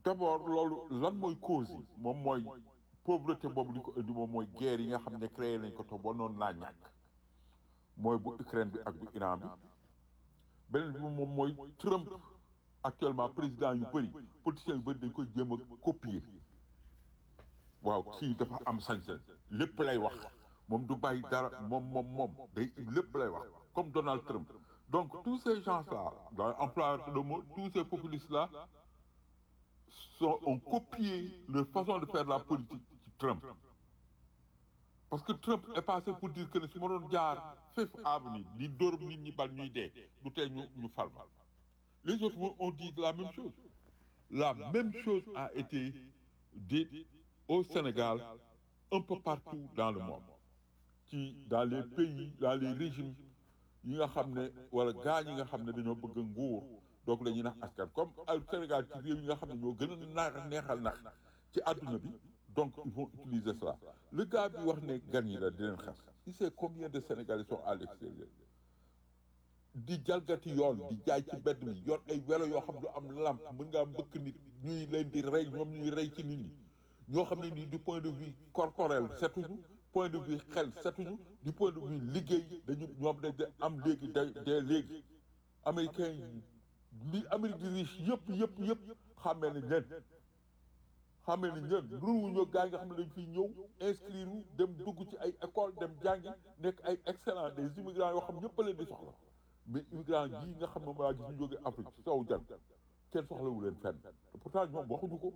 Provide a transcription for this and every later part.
d'abord loolu lan mooy cause yi moom mooy pauvreté boobu li ko indi moom mooy guerre yi nga xam ne créé nañ ko te ba noonu laa ñàkk mooy bu Ukraine bi ak bu Iran bi beneen bi moom mooy Trump actuellement président yu bëri politiciens yu bëri dañ koy jéem a copier waaw kii dafa am sañ-sañ lépp lay wax moom du bàyyi dara moom moom moom day lépp lay wax comme Donald Trump donc tous ces gens-là dans emploi de mot tous ces populistes-là sont ont copié leur façon de faire la politique ci Trump parce que Trump est passé pour dire que ne su ma doon jaar Fifth Avenue di dóor nit ñi bal ñuy dee du tey ñu ñu fal ma les autres ont dit la même chose la même chose a été dite au Sénégal un peu partout dans le monde ci dans les pays dans les régimes yi nga xam ne wala gaa yi nga xam ne dañoo bëgg a nguur donc la ñuy nax askan comme ay Sénégal ci réew yi nga xam ne ñoo gën a naax neexal nax ci àdduna bi donc ils vont utiliser cela le gars bi wax ne gan yi la di leen xas il sait combien de Sénégalais sont à l'extérieur di jalgati yoon di jaay ci mbedd mi yor ay welo yoo xam du am lamp mën ngaa mbëkk nit ñuy leen di rey ñoom ñuy rey ci nit ñi ñoo xam ne nii du point de vue corporel setuñu point de vue xel setuñu du point de vue liggéey dañu ñoom dañ de am léegi da dee léegi américain yi li Amérique di riche yëpp yëpp yëpp xàmmee nañ leen xàmmee nañ leen ruuñoo gaa yi nga xam ne dañ fiy ñëw inscrire wu dem dugg ci ay école dem jàngi nekk ay excellent des immigrants yoo xam ñëpp a leen di soxla mais immigrant yii nga xam ne maa gis ñu jógee Afrique ci sowu jant kenn soxlawu leen fenn te pourtant ñoom waxuñu ko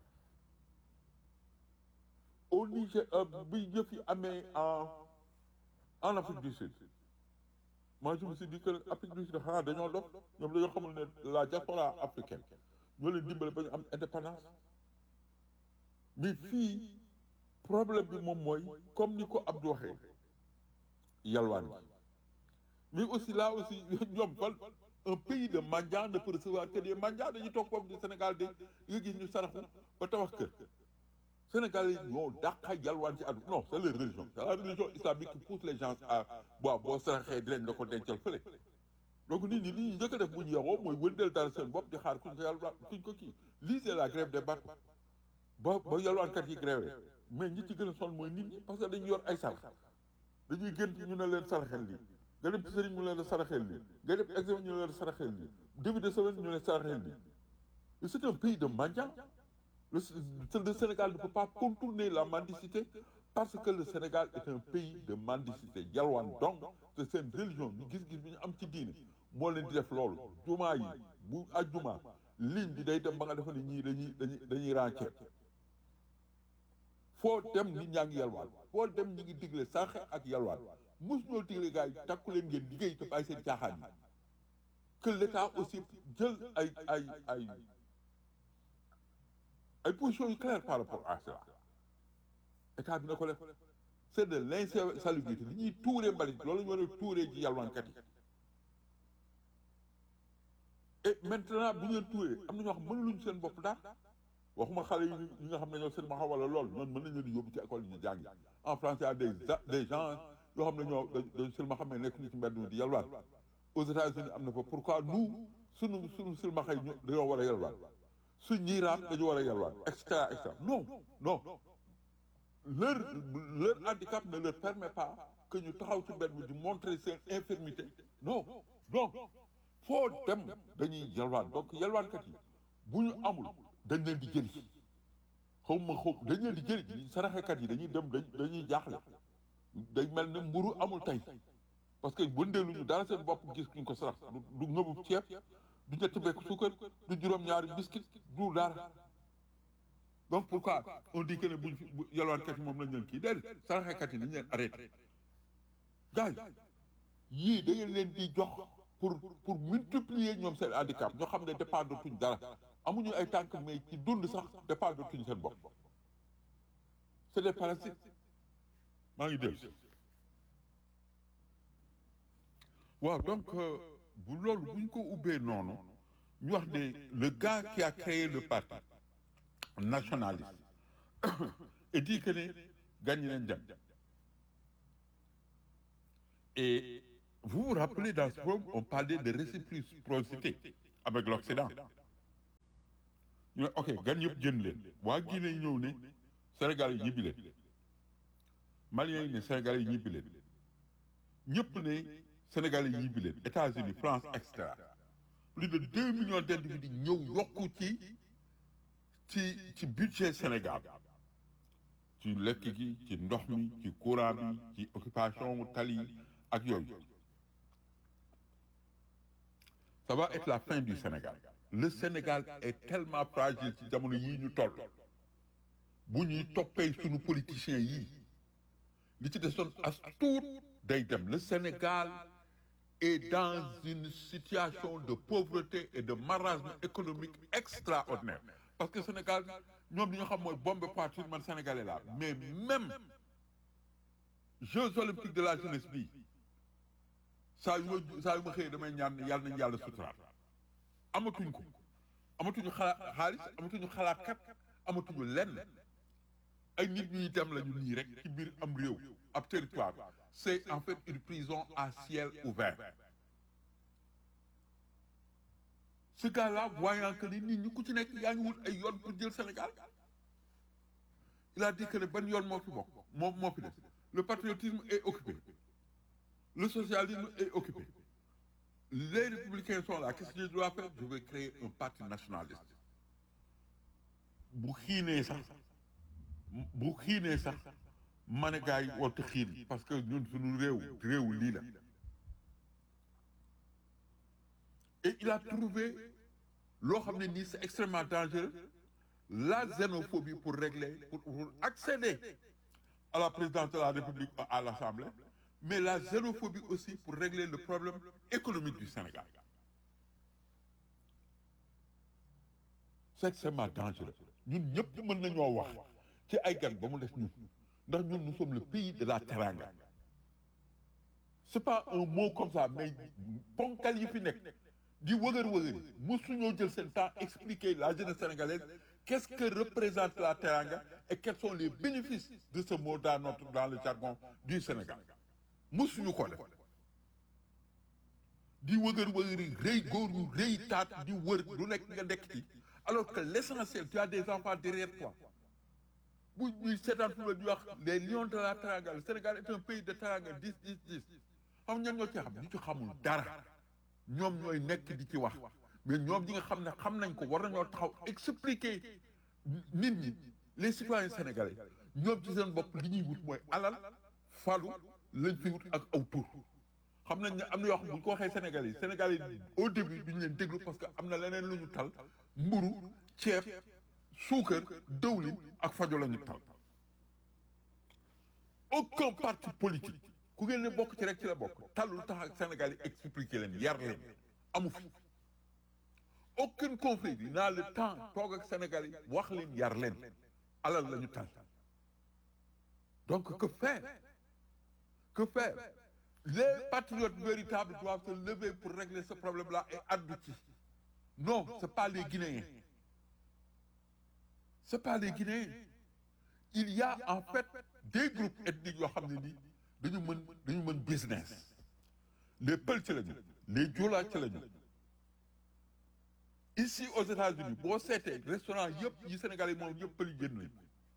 au Niger bi yëf yi amee en en Afrique du Sud moi je me suis dit que Afrique du Sud xanaa dañoo dof ñoom dañoo xamul ne la diaspora africaine ñoo leen dimbale ba ñu am indépendance mais fii problème bi moom mooy comme ni ko Abdou waxee yalwaan bi mais aussi là aussi ñoom fan un pays de mendiants ne peut recevoir que des mendiants dañuy toog foofu du Sénégal de nga gis ñu saraxu ba tabax kër Sénégal yi ñoo dàqa yalwaan ci àdduna non c'est la religion c'est la religion islamique qui pousse les gens à waaw boo saraxee dinañ la ko dencal fële donc nit ñi li ñu njëkk a def bu ñu yewoo mooy wëndeel dara seen bopp di xaar kuñ ko yalwaan kuñ ko kii lii c'est la grève des bateaux ba ba yalwaankat yi grève mais ñi ci gën a sonn mooy nit ñi parce que dañu yor ay sarax dañuy gën ñu ne leen saraxel lii nga dem ci sëriñ ñu ne la saraxel lii nga dem examen ñu ne la saraxel lii début de semaine ñu ne saraxel lii c'est un pays de mendiants le, le Sénégal ne peut pas contourner la mendicité parce que le Sénégal est un pays de mendicité yalwaan donc c'est seen religion ñu gis-gis bi ñu am ci diine moo leen di def loolu jumaa yi bu ajjuma ligne bi day dem ba nga defa ne ñii dañuy dañuy dañuy rànceer foo dem nit ñaa ngi yalwaan foo dem ñi ngi digle sànq ak yalwaan mos ñoo digle gars yi takku leen ngeen liggéey te bàyyi seen caaxaan yi que l'État aussi jël ay ay ay ay positions yu claires par rapport à cela état bi na ko def c'est de l'insalubrité li ñuy tuuree mbalit loolu ñu war a tuuree ci yalwaankat yi et maintenant bu ñu leen tuuree am na ñoo xam mënuluñ seen bopp daal waxuma xale yi ñi nga xam ne ñoo seen ma wala lool ñoon mën nañ leen di yóbbu ci école yi ñu jàngi en France y a des des gens yoo xam ne ñoo dañ seen ma xam ne nekk ni ci mbedd mi di yalwaan aux États-Unis am na fa pourquoi nous sunu sunu silmaxa yi ñu dañoo war a yalwaan suñ ñiy raam dañu war a yalwaan et cetera et cetera non non leur leur handicap ne leur permet pas que ñu taxaw ci mbedd mi di montrer seen infirmité non donc foo dem dañuy yalwaan donc yalwaankat yi bu ñu amul dañ leen di jëli xaw ma xaw dañ leen di jëli saraxekat yi dañuy dem dañuy jaaxle day mel ne mburu amul tey parce que wëndeeluñu dara seen bopp gis kuñ ko sarax du ngëbu ceeb du ñetti bekk suukar du juróom-ñaari biscuit du dara donc pourquoi on dit que ne buñ fi yalwaankat yi moom lañ leen kii déedéet saraxekat yi dañ leen arrêté gars yi yii da ngeen leen di jox pour pour multiplier ñoom seen handicap ñoo xam ne dépendre tuñ dara amuñu ay tànk mais ci dund sax dépendre tuñ seen bopp c'est des parasites maa ngi dellu waaw donc bu loolu bu ñu ko ubbee noonu ñu wax ne le gars qui a créé le parti nationaliste et dit que ne gagné nañ dem et vous vous rappelez dans ce forum on parlait de réciprocité avec l'Occident ñu ne ok gan yëpp jënd leen waa Guinée ñëw ne Sénégal yi ñibbi leen Maliens yi ne Sénégal yi ñibbi leen ñëpp ne Sénégal yi ñibbi leen États-Unis France et cetera plus de deux millions d'individus ñëw yokku ci ci ci budget Sénégal ci lekk gi ci ndox mi ci courant bi ci occupation tali ak yooyu ça va être la fin du Sénégal le Sénégal est tellement fragile ci jamono yii ñu toll bu ñuy toppee sunu politiciens yii li ci desoon as tuut day dem le Sénégal est dans une situation de pauvreté et de marasme économique extraordinaire parce que Sénégal ñoom li ñu xam mooy bombe poitrine man sénégalais la mais même Jeux olympiques de la jeunesse bi saa yu ma saa yu ma xëyee damay ñaan yàlla nañu yàlla suturaal amatuñ ko amatuñu xalaat xaalis amatuñu xalaatkat amatuñu lenn ay nit ñuy dem lañu nii rek ci biir am réew ab territoire c'est en fait une prison à ciel ouvert ce gars-là voyant que ni nit ñi ku ci nekk yaa ngi wut ay yoon pour jël Sénégal il a dit que ne ban yoon moo fi bokk moo moo fi des le patriotisme est occupé le socialisme est occupé les républicains sont là qu'est-ce que je dois faire je vais créer un parti nationaliste bu xiinee sax bu xiinee sax ma ne gars yi warut a xiin parce que ñun suñu réew réew lii la et il a trouvé loo xam ne nii c'est extrêmement dangereux la xénophobie pour régler pour, pour accéder à la présidence de la République à l'Assemblée mais la xénophobie aussi pour régler le problème économique du Sénégal c'est extrêmement dangereux ñun ñëpp mën nañoo wax ci ay gan ba mu des ñun ndax ñun nous sommes le pays de la teranga c'est pas un mot comme ça mais ponkal yi fi nekk di wëgër wëgëri mosuñoo jël seen temps expliquer la jeunesse sénégalaise qu'est-ce que représente la teranga et quels sont les bénéfices de ce mot dans notre dans le jargon du Sénégal mosuñu ko def di wëgër wëgëri rëy góor ñu rëy taat di wër lu nekk nga nekk ci alors que l'essentiel tu as des enfants derrière toi bu ñuy seetaan fu la di wax les lions de la teranga le Sénégal est un pays de teranga dix dix dix xam ñan ñoo ci xam ñi ci xamul dara ñoom ñooy nekk di ci wax mais ñoom ñi nga xam ne xam nañ ko war nañoo taxaw expliquer nit ñi les citoyens sénégalais ñoom ci seen bopp li ñuy wut mooy alal falu lañ fi wut ak aw tur xam nañ ne am na yoo xam bu ñu ko waxee sénégalais yi sénégalais yi au début duñu leen déglu parce que am na leneen lu ñu tal mburu ceeb suukar dëwlin ak fajo la ñu tal aucun parti politique ku ngeen ne bokk ci rek ci la bokk talul tax ak Sénégal yi expliquer leen yar leen amu fi aucune confrérie n'a le temps toog ak Sénégal yi wax leen yar leen alal la ñu tal donc que faire que faire les patriotes véritables doivent se lever pour régler ce problème-là et addu ci non c'est pas les Guinéens c'est pas les Guinéens il y a en fait des groupes ethniques yoo xam ne nii dañu mën dañu mën business les Peuls ci lañu les Joola ci lañu ici aux États-Unis boo seetee restaurant yëpp yi Sénégal yi moom yëpp Pël yi génn nañu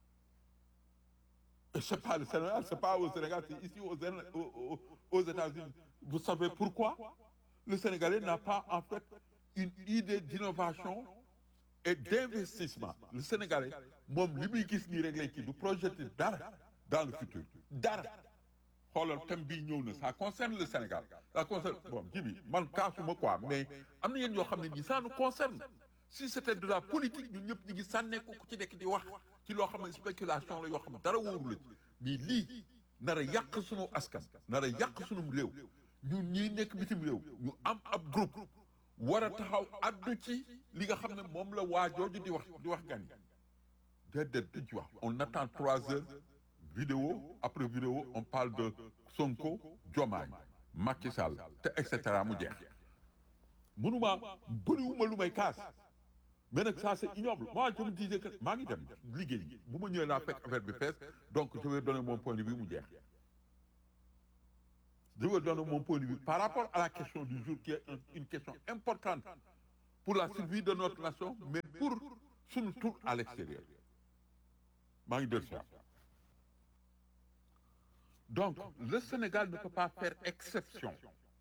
et c'est pas le Sénégal c'est pas au Sénégal c'est ici aux aux aux États-Unis vous savez pourquoi le Sénégalais n'a pas en fait une idée d'innovation et d'investissement le Sénégalais moom li muy gis nii rek lay kii du projeté dara dans le futur dara xoolal thème bii ñëw na ça concerne le Sénégal ça concerne bon ji bi man kaasuma quoi mais am na yéen yoo xam ne nii ça nous concerne si c'était de la politique ñun ñëpp ñu ngi sànneeku ku ci nekk di wax ci loo xam ne spéculation la yoo xam ne dara wóoru la mais lii nar a yàq sunu askan nar a yàq sunum réew ñun ñii nekk bitim réew ñu am ab groupe war a taxaw addu ci li nga xam ne moom la waa jooju di wax di wax gan yi déedéet duñ ci wax on attend trois heures vidéo après vidéo on parle de Sonko Diomaye Macky Sall te et cetera mu jeex mënuma bëriwuma lu may kaas mais nag ça c'est ignoble moi je me disais que maa ngi dem liggéey bu ma ñëwee naa fekk affaire bi fees donc je vais donner mon point de vue mu jeex je vais donner mon point de vue par rapport à la question du jour qui est une question importante pour la survie de notre nation mais pour suñu tur à l'extérieur maa ngi dellu si waat donc le Sénégal ne peut pas faire exception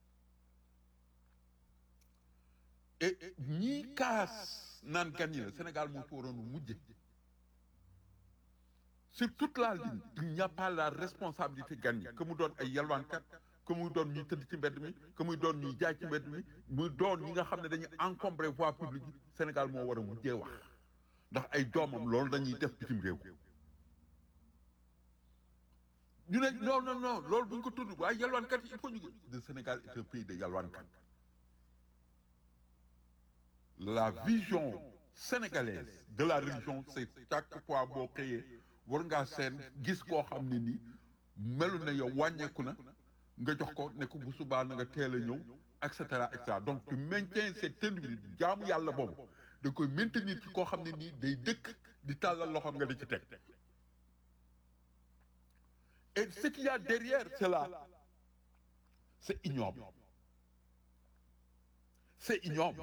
et ñii kaas naan gan yi la Sénégal moo ci waroon mujje sur toute la ligne il n'y a pas la responsabilité gan yi que mu doon ay yalwaankat que muy doon ñuy tëdd ci mbedd mi que muy doon ñuy jaay ci mbedd mi muy doon ñi nga xam ne dañuy encombrer voie publique yi Sénégal moo war a mujjee wax ndax ay doomam loolu dañuy def bitim réew ñu ne non non non loolu bu ñu ko tudd waaye yalwaankat yi il faut ñu le Sénégal est un pays de yalwaankat la vision sénégalaise de la religion c'est chaque fois boo xëyee war ngaa seen gis koo xam ne nii melu na yow wàññeeku na nga jox ko ne ko bu subaa na nga teel a ñëw et cetera et cetera donc tu maintiens cet individu jaamu yàlla boobu da koy maintenir ci koo xam ne nii day dëkk di tàllal loxoom nga di ci teg et ce qu'il y a derrière cela c'est ignoble c'est ignoble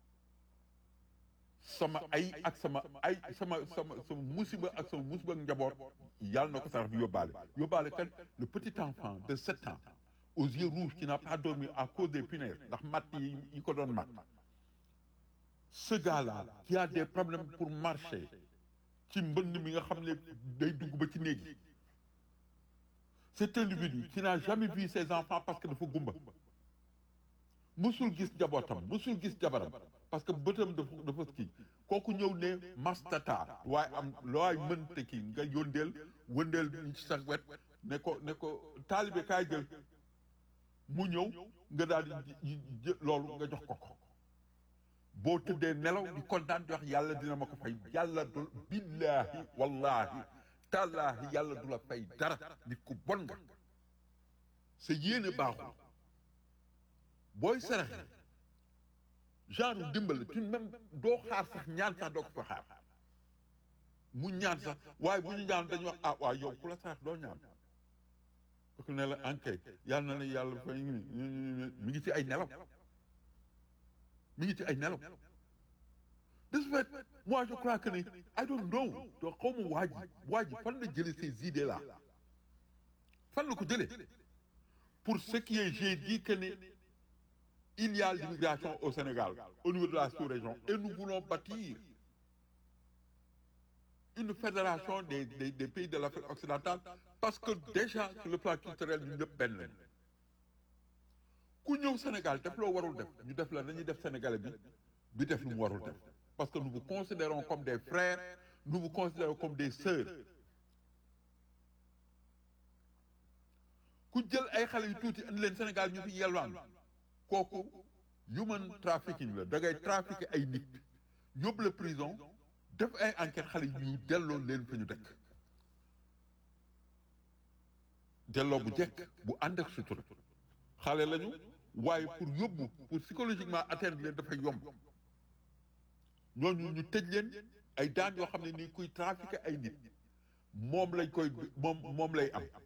sama ay ak sama ay sama sama sama musiba ak sama musiba ak njaboot yàlla na ko sax bi yóbbaale yóbbaale kan le petit enfant de sept ans aux yeux rouges qui n'a pas dormi à cause des punaises ndax matt yi yi ko doon matt ce gars-là qui a des problèmes pour marcher ci mbënd mi nga xam ne day dugg ba ci néeg yi cet individu qui n'a jamais vu ses enfants parce que dafa gumba musul gis njabootam musul gis jabaram parce que bëtam dafa dafa kii kooku ñëw ne mastata waaye am looy mënte kii nga yóndeel wëndeel ñu ci sax wet ne ko ne ko taalibe kaay jël mu ñëw nga daal di loolu nga jox ko ko boo tëddee nelaw di kontaan di wax yàlla dina ma ko fay yàlla du billaahi wallaahi tallaahi yàlla du la fay dara nit ku bon nga sa yéene baaxul booy saraxe genre dimbal tu même doo xaar sax ñaan sax doo ko fa xaar mu ñaan sax waaye bu ñu ñaan dañu wax ah waaw yow ku la sarax doo ñaan parce que ne la ankay yàlla na la yàlla fay mi ngi ci ay nelaw mi ngi ci ay nelaw de ce fait moi je crois que ne I don't know doo xaw ma waa ji waa ji fan la jëlee ces idées là fan la ko jëlee pour ce qui est j'ai dit que ne il y a l'immigration au Sénégal au niveau de la sous-région et nous voulons bâtir une fédération des des, des pays de l'Afrique occidentale parce que déjà sur le plan culturel ñu ñëpp benn lañu ku ñëw Sénégal def loo warul def ñu def la nañuy def Sénégalais bi bi def lu mu warul def parce que nous vous considérons comme des frères nous vous considérons comme des sœurs ku jël ay xale yu tuuti andi leen Sénégal ñu fi yelwaan kooku human trafficking la da ngay trafiquer ay nit yóbbu la prison def ay enquête xale yu delloo leen fa ñu dëkk delloo bu jekk bu ànd ak sutura xale lañu waaye pour yóbbu pour psychologiquement atteindre leen dafay yomb ñooñu ñu tëj leen ay daan yoo xam ne nii kuy trafiquer ay nit moom lañ koy moom moom lay am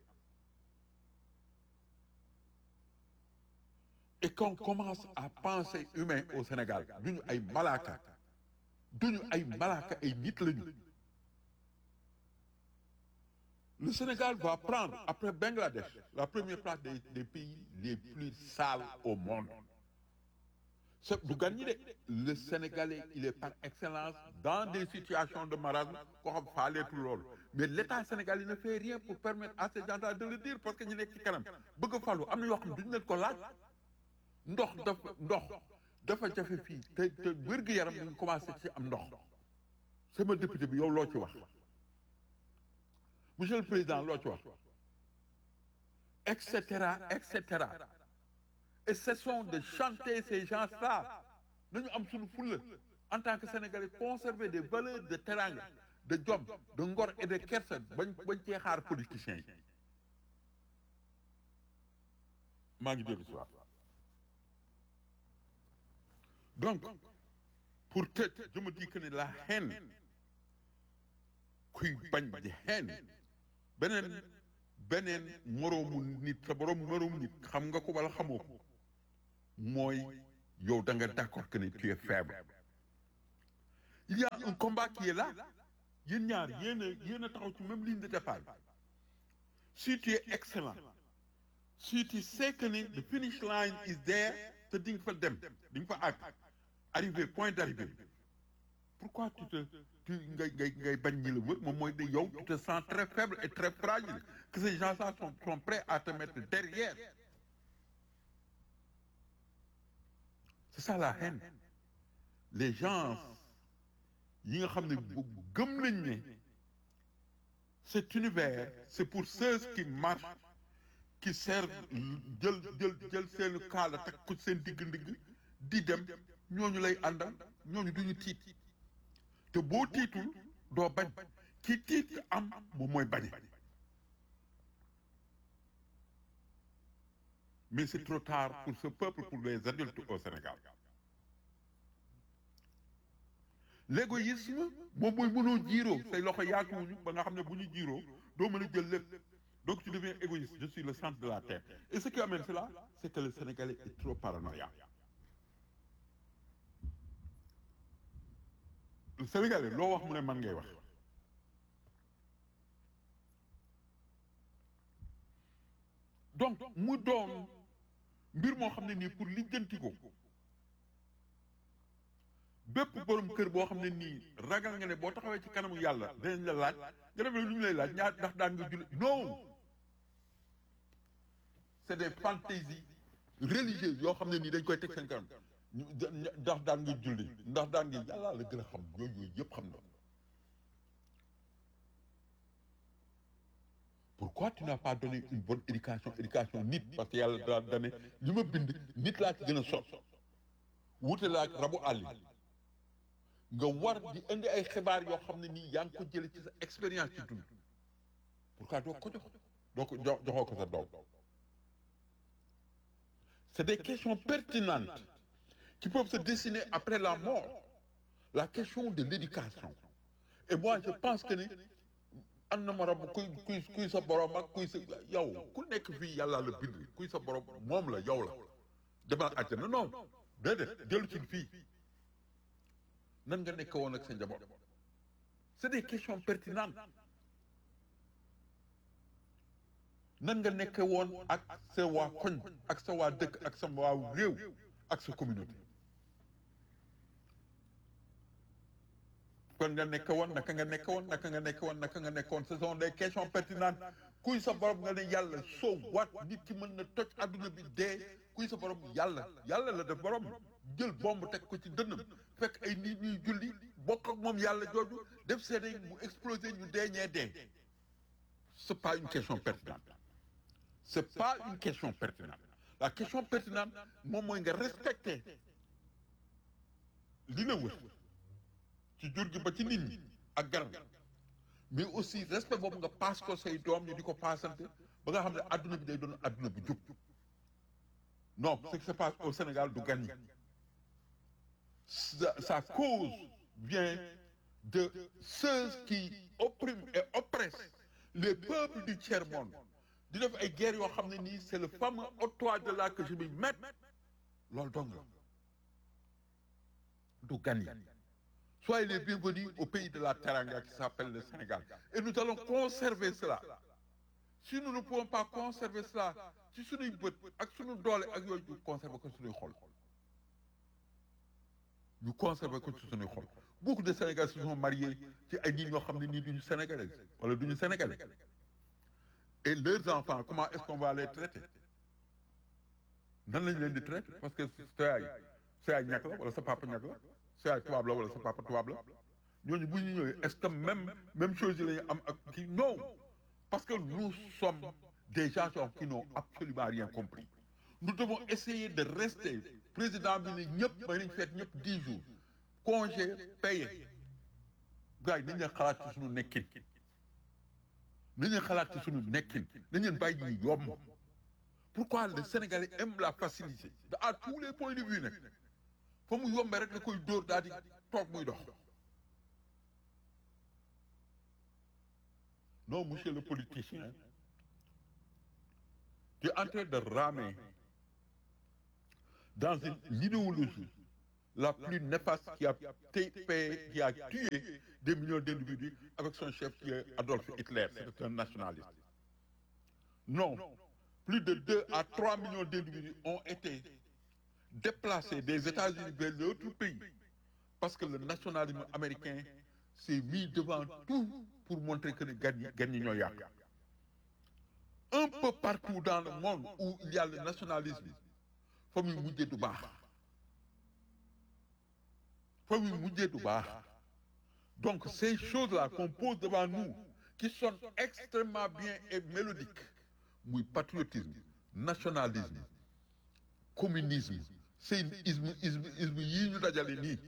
et qu'on commence à penser humain au Sénégal duñu ay malaaka duñu ay malaaka ay nit lañu le Sénégal va prendre après Bangladesh la première place des, des pays les plus sales au monde c'est du gan ñi de le Sénégalais il est par excellence dans des situations de marasme koo xam faaleetu loolu mais l'État sénégalais ne fait rien pour permettre à ces gens-là de le dire parce que ñu nekk ci kanam bëgg a falu am na yoo xam duñu leen ko laaj ndox dafa ndox dafa jafe fii te te wér-gu-yaram ñu commencé ci am ndox sama député bi yow loo ci wax monsieur le président loo ci wax et cetera et cetera et cessons de chanter ces gens-là nañu am suñu fulla en tant que sénégalais conserver des valeurs de teranga de jom de ngor et de kersa bañ bañ cee xaar politiciens yi maa ngi dellu si waat donc pour tëj je me dis que ne la haine kuy bañ di haine beneen beneen moroomu nit sa borom moroomu nit xam nga ko wala xamoo ko mooy yow da nga d'accord que ne tu es faible il y a un combat qui est là yéen ñaar yéen a yéen a taxaw ci même ligne de départ bi si tu es excellent si tu sais que ni the finish line is there te di nga fa dem di nga fa àgg arrivé point d'arrivée pourquoi tu te tu ngay ngay ngay bañ ñi la wër moom mooy de yow tu te sens très faible et très fragile que ces gens-là sont sont prêts à te mettre derrière c'est ça la haine les gens yi nga xam ne bu gëm nañ ne cet univers c'est pour ceux qui marchent qui servent jël jël jël seen kaala teg ko seen digg ndigg di dem ñooñu lay àndal ñooñu duñu tiit te boo tiitul doo bañ ki tiit am moom mooy bañe mais c'est trop tard pour ce peuple pour les adultes au Sénégal l'égoïsme moom mooy mënoo jiiroo say loxo yaatuwuñu ba nga xam ne bu ñu jiiroo doo mën a jël lépp donc tu deviens égoïste je suis le centre de la terre et ce qui amène cela c'est que le Sénégalais est trop paranoïaque le Sénégalais loo wax mu ne man ngay wax donc mu doon mbir moo xam ne nii pour lijjanti ko bépp borom kër boo xam ne nii ragal nga ne boo taxawee ci kanamu yàlla dinañ la laaj nga def lu ñu lay laaj ñaar ndax daan nga julli non c'est des fantaisies religieuses yoo xam ne nii dañ koy teg seen kanam ñu ndax daan nga julli ndax daan nga yàlla la gën a xam yooyu yooyu yëpp xam na pourquoi tu n'as pas donné une bonne éducation éducation nit parce que yàlla daa dane li ma bind nit laa ci gën a sot wute laa ak rabu àll nga war di indi ay xibaar yoo xam ne nii yaa ngi ko jële ci sa expérience ci dund pourquoi doo ko jox doo ko jox joxoo ko sa doom c'est des questions pertinentes qui peuvent se dessiner après la mort la question de l'éducation et moi je pense que ni am na morom kuy kuy kuy sa borom ak kuy sa yow ku nekk fii yàlla la bind kuy sa borom moom la yow la demal àjjana non déedéet dellu ci fii nan nga nekk woon ak sa njaboot c'est des questions pertinentes nan nga nekk woon ak sa waa koñ ak sa waa dëkk ak sa waa réew ak sa communauté kon nga nekk woon naka nga nekk woon naka nga nekk woon naka nga nekk woon ce sont des questions pertinentes kuy sa borom nga ne yàlla soo wat nit ki mën na toj adduna bi dee kuy sa borom yàlla yàlla la def borom jël bomb teg ko ci dënnam fekk ay nit ñuy julli bokk ak moom yàlla jooju def seede mu explosé ñu dee ñee dee c'est pas une question pertinente c'est pas une question pertinente la question pertinente moom mooy nga respecter li la wër ci jur gi ba ci nit ñi ak garab mais aussi respect boobu nga paas ko say doom ñu di ko paasante ba nga xam ne adduna bi day doon adduna bu jub non ce qui se passe au Sénégal du gagné sa, sa cause vient de ceux qui oppriment et oppressent les peuples du tiers-monde di def ay guerres yoo xam ne nii c'est le fameux au-toit de là que je m'y mette loolu dong la du gagné Soyez les bienvenus au pays de la Teranga qui s'appelle le Sénégal. Et nous allons conserver cela. Si nous ne pouvons pas conserver cela, ci suñuy bët ak suñu doole ak yooyu ñu conserver ko suñuy xol. ñu conserver ko ci suñuy xol. Beaucoup de Sénégalais se sont mariés ci ay nit ñoo xam ne nii duñu Sénégalais wala duñu Sénégalais. Et leurs enfants, comment est-ce qu'on va les traiter? Nan lañ leen di traiter parce que sa yaay sa yaay ñàkk la wala sa papa ñàkk la. sa yaay tubaab la wala sa papa tubaab la ñooñu bu ñu ñëwee est-ce que même même chose yi la ñu am ak kii non parce que nous sommes des gens qui n'ont absolument rien compris nous devons essayer de rester président bi ne ñëpp may nañ feet ñëpp dix jours congé payé gars yi nañ leen xalaat ci suñu nekkin nañ leen xalaat ci suñu nekkin nañ leen bàyyi ñu yomb pourquoi le Sénégalais aime la facilité à tous les points de vue nag fa mu yombee rek da koy dóor daal di toog muy dox non monsieur le politicien tu es en train de ramer dans une idéologie la plus néfaste qui a, fait, qui a tué des millions d'individus avec son chef qui est Adolf Hitler. C'est un nationaliste. Non, plus de 2 à 3 millions d'individus ont été déplacés des États-Unis vers d'autres pays parce que le nationalisme américain s'est mis devant tout pour montrer que les gagnants Un peu partout dans le monde où il y a le nationalisme, famille Moudé Douba. Famille Moudé Douba. Donc ces choses-là qu'on pose devant nous, qui sont extrêmement bien et mélodiques, oui, patriotisme, nationalisme, communisme, c'est isme, isme, isme, yi ñu dajale nii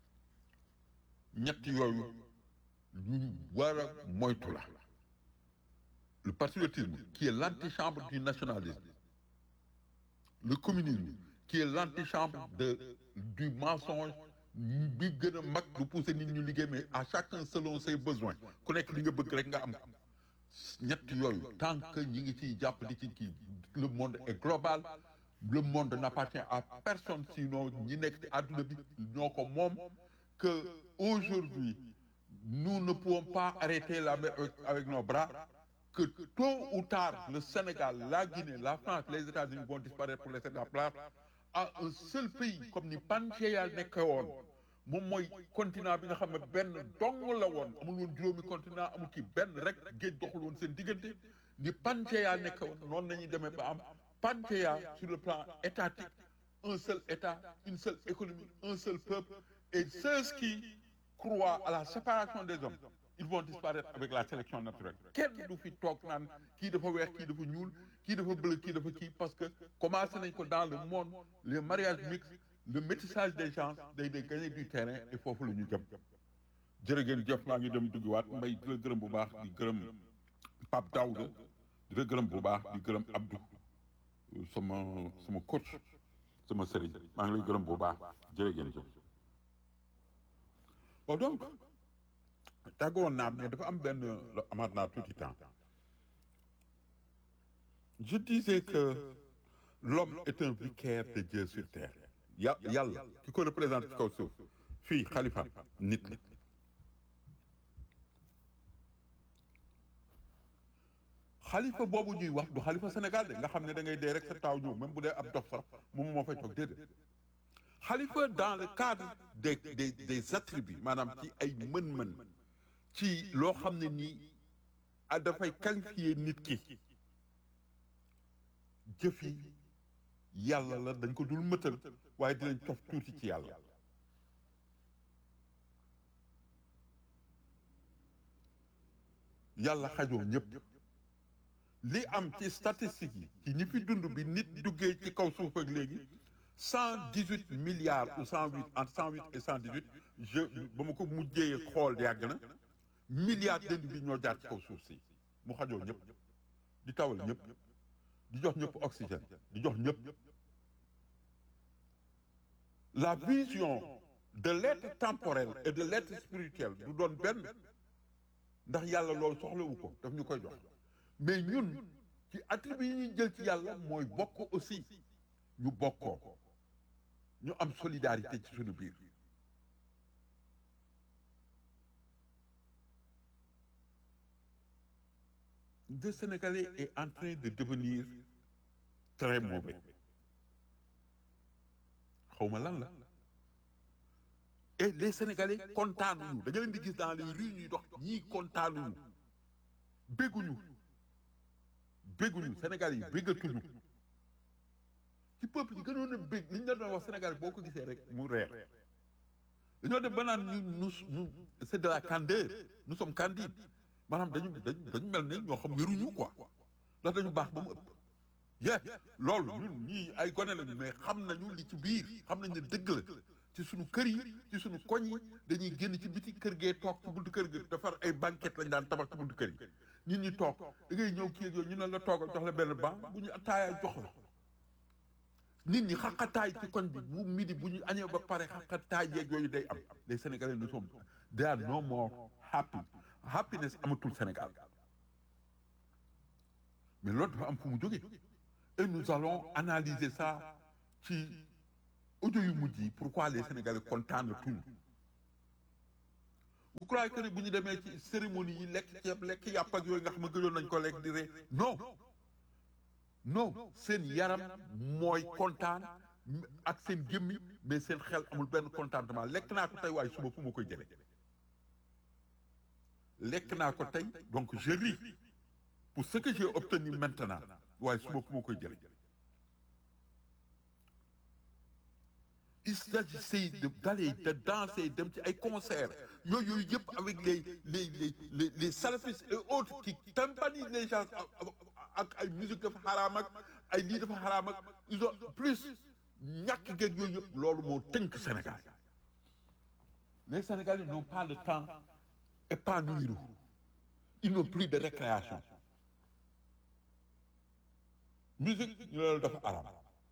ñett yooyu ñu war a moytu la le patriotisme qui est l'antichambre du nationalisme le communisme qui est l'antichambre de du mensonge bi gën a mag du pousser nit ñu liggéey mais à chacun selon ses besoins ku nekk li nga bëgg rek nga am ñett yooyu tant que ñi ngi ciy jàpp di ci kii le monde est global le monde n'appartient à personne sinon ñi nekk ci àdduna bi ñoo ko moom que aujourd'hui nous ne pouvons pas arrêter la mer avec, avec nos bras que tôt ou tard le Sénégal la Guinée la France les États-Unis vont disparaître pour laisser la place à un seul pays comme ni Pangaea nekk woon moom mooy continent bi nga xam ne benn dong la woon amul woon juróomi continent amul ki benn rek géej doxul woon seen diggante ni Pangaea nekk woon noonu nañuy demee ba am Pangaea sur le plan étatique un seul État une seule économie un seul peuple et ceux qui croient à la séparation des hommes ils vont disparaître avec la sélection naturelle kenn du fi toog naan kii dafa weex kii dafa ñuul kii dafa bleu kii dafa kii parce que commencé nañ ko dans le monde les mariages mixtes le métissage des gens day day gagner du terrain et foofu la ñu jëm jërë ngeen jëf maa ngi dem duggiwaat mbay di la gërëm bu baax di gërëm Pape Daouda di la gërëm bu baax di gërëm Abdou sama sama coach sama sëriñ maa ngi lay gërëm bu baax jërë ngeen jëf bon donc tàggoon naa mais dafa am benn amaat naa tuuti temps je disais que l'homme est un vicaire de Dieu sur terre ya yàlla ki ko représente ci kaw suuf fii xalifa nit la xalifa boobu ñuy wax du xalifa Sénégal de nga xam ne da ngay dee rek sa taaw ñëw même bu dee ab dof sax moom moo fay toog déedéet xalifa dans le cadre des des des attributs maanaam ci ay mën-mën ci loo xam ne nii a dafay qualifier nit ki jëf yi yàlla la dañ ko dul mëtal waaye dinañ cof tuuti ci yàlla yàlla xajoo ñëpp li am ci statistiques yi ci ñi fi dund bi nit duggee ci kaw suuf ak léegi cent dix huit milliards ou cent huit entre cent huit et cent dix huit je ba ma ko mujjee xool yàgg na milliards d'individus ñoo jaar ci kaw suuf si mu xajoo ñëpp di tawal ñëpp di jox ñëpp oxygène di jox ñëpp la vision de l'être temporel et de l'être spirituel du doon benn ndax yàlla loolu soxlawu ko daf ñu koy jox mais ñun ci attribut yi ñuy jël ci yàlla mooy bokk aussi ñu bokkoo ñu am solidarité ci suñu biir le Sénégalais est en train de devenir très mauvais xawma lan la et les Sénégalais kontaanuñu da nga leen di gis dans les rues ñuy dox ñii kontaanuñu bégguñu bégguñu Sénégal yi béggatuñu ci peuple yi gënoon a bég li ñu la doon wax Sénégal boo ko gisee rek mu reer dañoo def ba naan ñu nous nous c'est de la candeur nous sommes candides maanaam dañu dañu dañu mel ne ñoo xam wéruñu quoi ndax dañu baax ba mu ëpp ye loolu ñun ñii ay gone lañu mais xam nañu li ci biir xam nañ ne dëgg la ci suñu kër yi ci suñu koñ yi dañuy génn ci biti kër gee toog ci buntu kër gi defar ay banquette lañ daan tabax ci buntu kër yi nit ñi toog da ngay ñëw kii ak yooyu ñu ne la toogal jox la benn banc bu ñu ataaya jox la nit ñi xaqataay ci koñ bi bu midi bu ñu añee ba pare xaqataay yeeg yooyu day am les sénégalais nous sommes they are no more happy happiness amatul Sénégal mais loolu dafa am fu mu jógee et nous allons analyser ça ci audio yu mujj yi pourquoi les sénégalais kontaan tout vous croyez que ne bu ñu demee ci cérémonie yi lekk ceeb lekk yàpp ak yooyu nga xam ne gëjoon nañ ko lekk di ree non non seen yaram mooy kontaan ak seen gémmi mais seen xel amul benn contentement lekk naa ko tey waaye suba fu ma koy jële lekk naa ko tey donc je ris pour ce que j'ai obtenu maintenant waaye suba fu ma koy jële il s'agissait de d'aller de danser dem ci ay concerts yooyu yooyu yëpp avec les les les les les salafistes et autres qui tympanisent les gens ak ay musique dafa xaraam ak ay lii dafa xaraam ak ils ont plus ñàkk géeg yooyu yëpp loolu moo tënk Sénégal les Sénégalais n'ont pas le temps épanoui ils n'ont plus de récréation musique ñu loolu dafa xaraam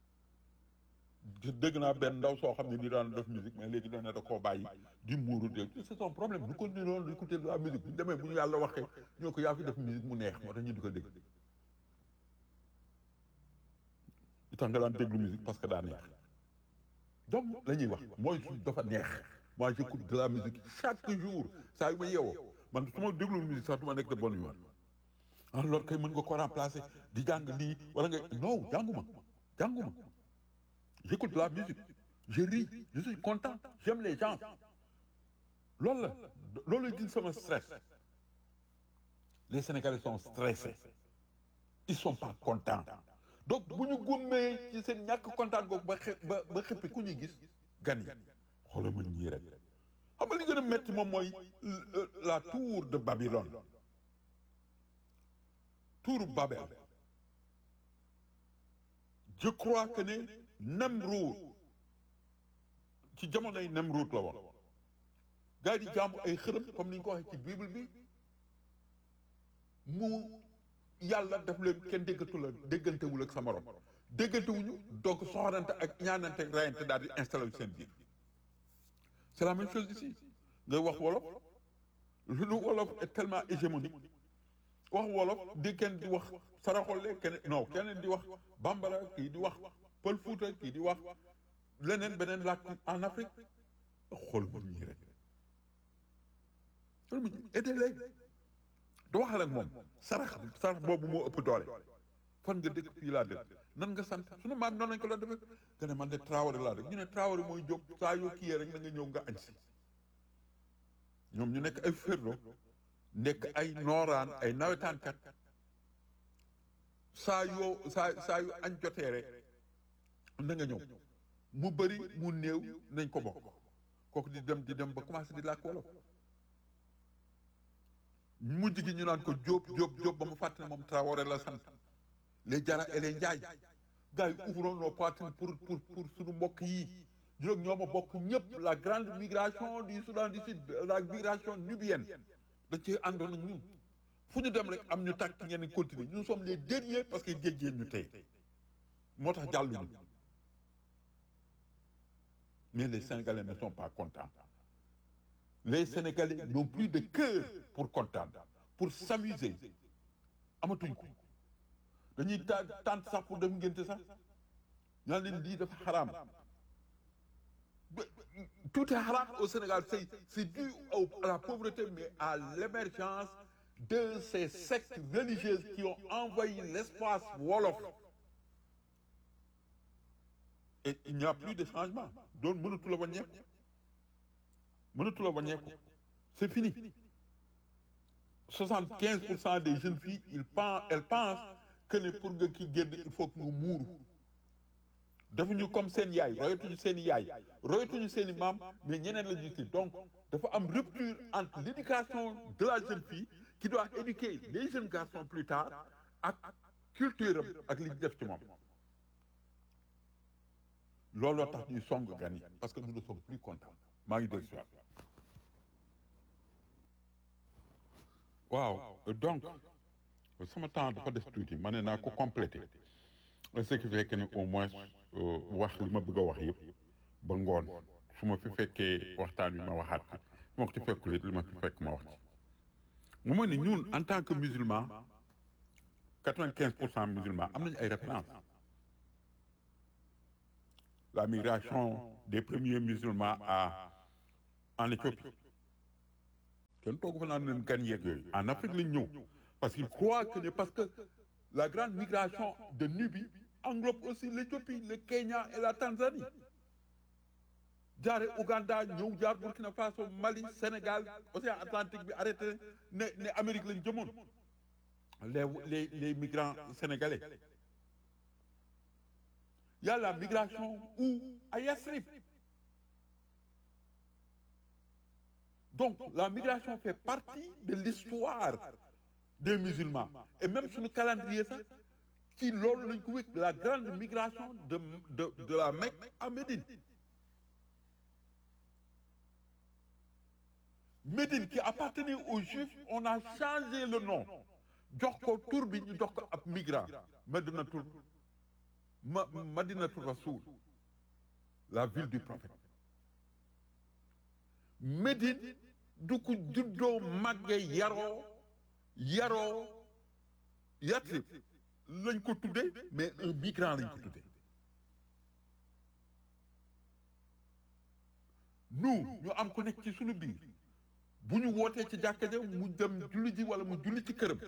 dégg naa benn ndaw soo xam ne di daan def musique mais léegi dana da koo bàyyi di muuru de c'est son problème lu ko ni loolu écouter de la musique bu ñu demee bu ñu yàlla waxee ñoo ko yaa fi def musique mu neex moo tax ñu di ko dégg li tax nga daan déglu musique parce que daa neex donc la ñuy wax mooy su dafa neex moi j'écoute de la musique chaque jour saa yu ma yeewoo man su ma déglu musique sax du ma nekk de bonne humeur alors kay mën nga ko remplacer di jàng lii wala nga non jànguma jànguma j'écoute de la musique je ris je suis content j'aime les gens loolu la loolu la gis sama stress les Sénégalais sont stressés ils sont pas contents donc bu ñu gummee ci seen ñàkk kontaan googu ba xe ba ba xëppi ku ñuy gis gan yi xoolal ma ñii rek xam nga li gën a métti moom mooy la tour de Babylone tour Babel je crois que ne Nemrud ci jamonoy Nemrud la woon gars yi di jaamu ay xërëm comme ni ñu ko waxee ci bible bi mu yàlla def leen kenn déggatu la déggantewul ak sa morom déggantewuñu donc soxorante ak ñaanante ak rayante daal di installé seen biir c'est la même chose ici ngay wax wolof lu wolof est tellement hégémonique wax wolof di kenn di wax saraxole kenn non keneen di wax bambara kii di wax pël fuuta kii di wax leneen beneen làkk en Afrique xool ma ñii rek xool ma ñii aidé léegi du waxal ak moom sarax sarax boobu moo ëpp doole fan nga dëkk fii laa dëkk nan nga sant sunu maam noonu lañ ko la defee nga ne man de Traoré laa dëkk ñu ne Traoré mooy jóg saa yoo kii rek na nga ñëw nga añ si ñoom ñu nekk ay ferlo nekk ay nooraan ay nawetaankat saa yoo saa saa yu añ jotee rek na nga ñëw mu bëri mu néew nañ ko bokk kooku di dem di dem ba commencé di làkk wolof mujj gi ñu naan ko jóob jóob jóob ba mu fàtte ne moom Traoré la sant les jara et les njaay gars yi ouvrons nos poitrines pour pour pour suñu mbokk yi juróom ñoo ma bokk ñëpp la grande migration du Soudan du Sud la migration nubienne dañ ci àndoon ak ñun fu ñu dem rek am ñu tàkk ngeen continuer nous sommes les derniers parce que géej géej ñu tey moo tax jàlluñu mais les Sénégalais ne sont pas contents les Sénégalais n'ont plus de cœur pour kontaan pour s'amuser amatuñ ko dañuy ta tànt sax pour dem ngénte sax ñaan leen lii dafa xaraam tout est haram au Sénégal c'est c'est dû au, à la pauvreté mais à l'émergence de ces sectes religieuses qui ont envahi l'espace wolof et il n'y a plus de changement doon mënatu la wàññeeku mënatu la wàññeeku c'est fini soixante-quinze pour cent des jeunes filles ils pensent elles pensent que ne pour nga ki génn il faut que nga muuru defuñu comme seen yaay royatuñu seen yaay royatuñu seen i maam mais ñeneen la ñu ci donc dafa am rupture entre l'éducation de la jeune fille qui doit éduquer les jeunes garçons plus tard ak culture am ak li ñu def ci moom looloo tax ñuy song gan yi parce que nous ne sommes plus contents maa ngi dégg si waaw donc sama temps dafa def tuuti ma ne naa ko complété ce qui fait que ne au moins wax li ma bëgg a wax yëpp ba ngoon su ma fi fekkee waxtaan wi ma waxaat ko su ma ko ci fekkul it li ma fi fekk ma wax ci mu ma ne ñun en tant que musulman quatre-vingt-quinze pour cent musulman am nañu ay références la migration des premiers musulmans à en Éthiopie kenn toogu fa naan leen gan yeeg yooyu en Afrique lañ ñëw parce qu'ils croient que ne parce que la grande migration de Nubie englobe aussi l'Éthiopie le Kenya et la Tanzanie jaare Ouganda ñëw jaar Burkina Faso Mali Sénégal océan Atlantique bi arrêté ne ne Amérique lañ jëmoon les les les migrants sénégalais il y a la migration où à Yathrib donc la migration fait partie de l'histoire des musulmans et même suñu calendrier sax ci loolu lañ ko wékk la grande migration de de de la Mecque à Médine Médine qui appartenait aux Juifs on a changé le nom jox ko tur bi ñu jox ko ab migrant Madinatul ma Madinatul Rasoul la ville du prophète Médine du ko juddoo màgge yaroo yaroo Yatrib lañ ko tuddee mais un migrant lañ ko tuddee nous ñu am ko nekk ci suñu biir bu ñu wootee ci jàkka ja mu dem julli ji wala mu julli ci këram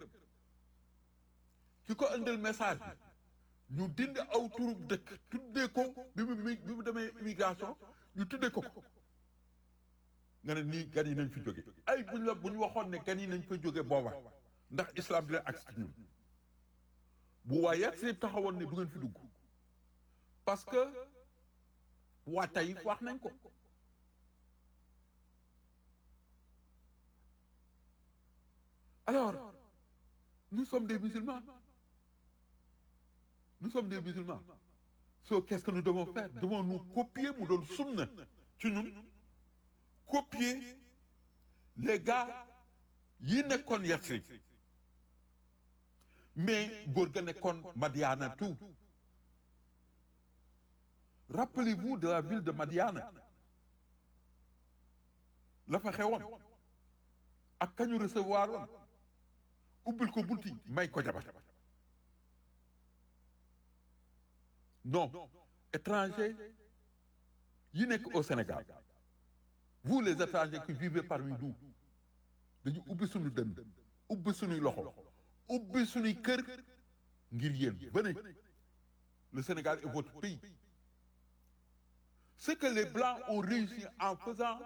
ki ko indil message bi ñu dindi aw turub dëkk tuddee ko bi mu bi mu demee immigration ñu tuddee ko ko nga ne nii gan yi nañ fi jóge ay buñ la bu ñu waxoon ne gan yi nañ fa jóge booba ndax islam dina agsi ci ñun bu waa Yatrib taxawoon ne du ngeen fi dugg parce que waa Taïf wax nañ ko alors nous sommes des musulmans nous sommes des musulmans so qu'est-ce que nous devons faire devons nous copier mu doon sunna ci ñun copier les gars yi nekkoon Yatrib mais góor ga nekkoon Madiana tout rappelez-vous de la ville de Madiana la fa xewoon ak kañu recevoir woon ubbil ko bunti may ko jabar non étrangers yi nekk au Sénégal vous les étrangers qui vivez parmi nous dañu ubbi suñu dënn ubbi suñuy loxo ubbi suñuy kër ngir yéen venez le Sénégal est votre pays ce que les blancs ont réussi en faisant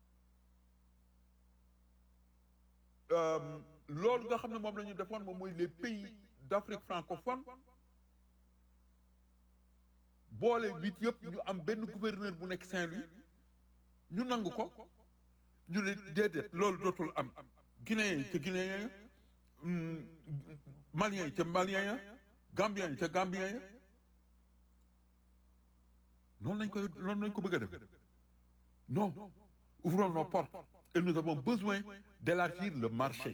loolu nga xam ne moom la ñu defoon moom mooy les pays d'Afrique francophone boole huit yëpp ñu am benn gouverneur bu nekk Saint-Louis ñu nangu ko ñu ne déedéet loolu dootul am guinéen yi ca guinéen ya malien yi ca malien ya gambien yi ca gambien ya noonu lañ koy noonu lañ ko bëgg a def non ouvrons nos portes et nous avons besoin d'élargir le marché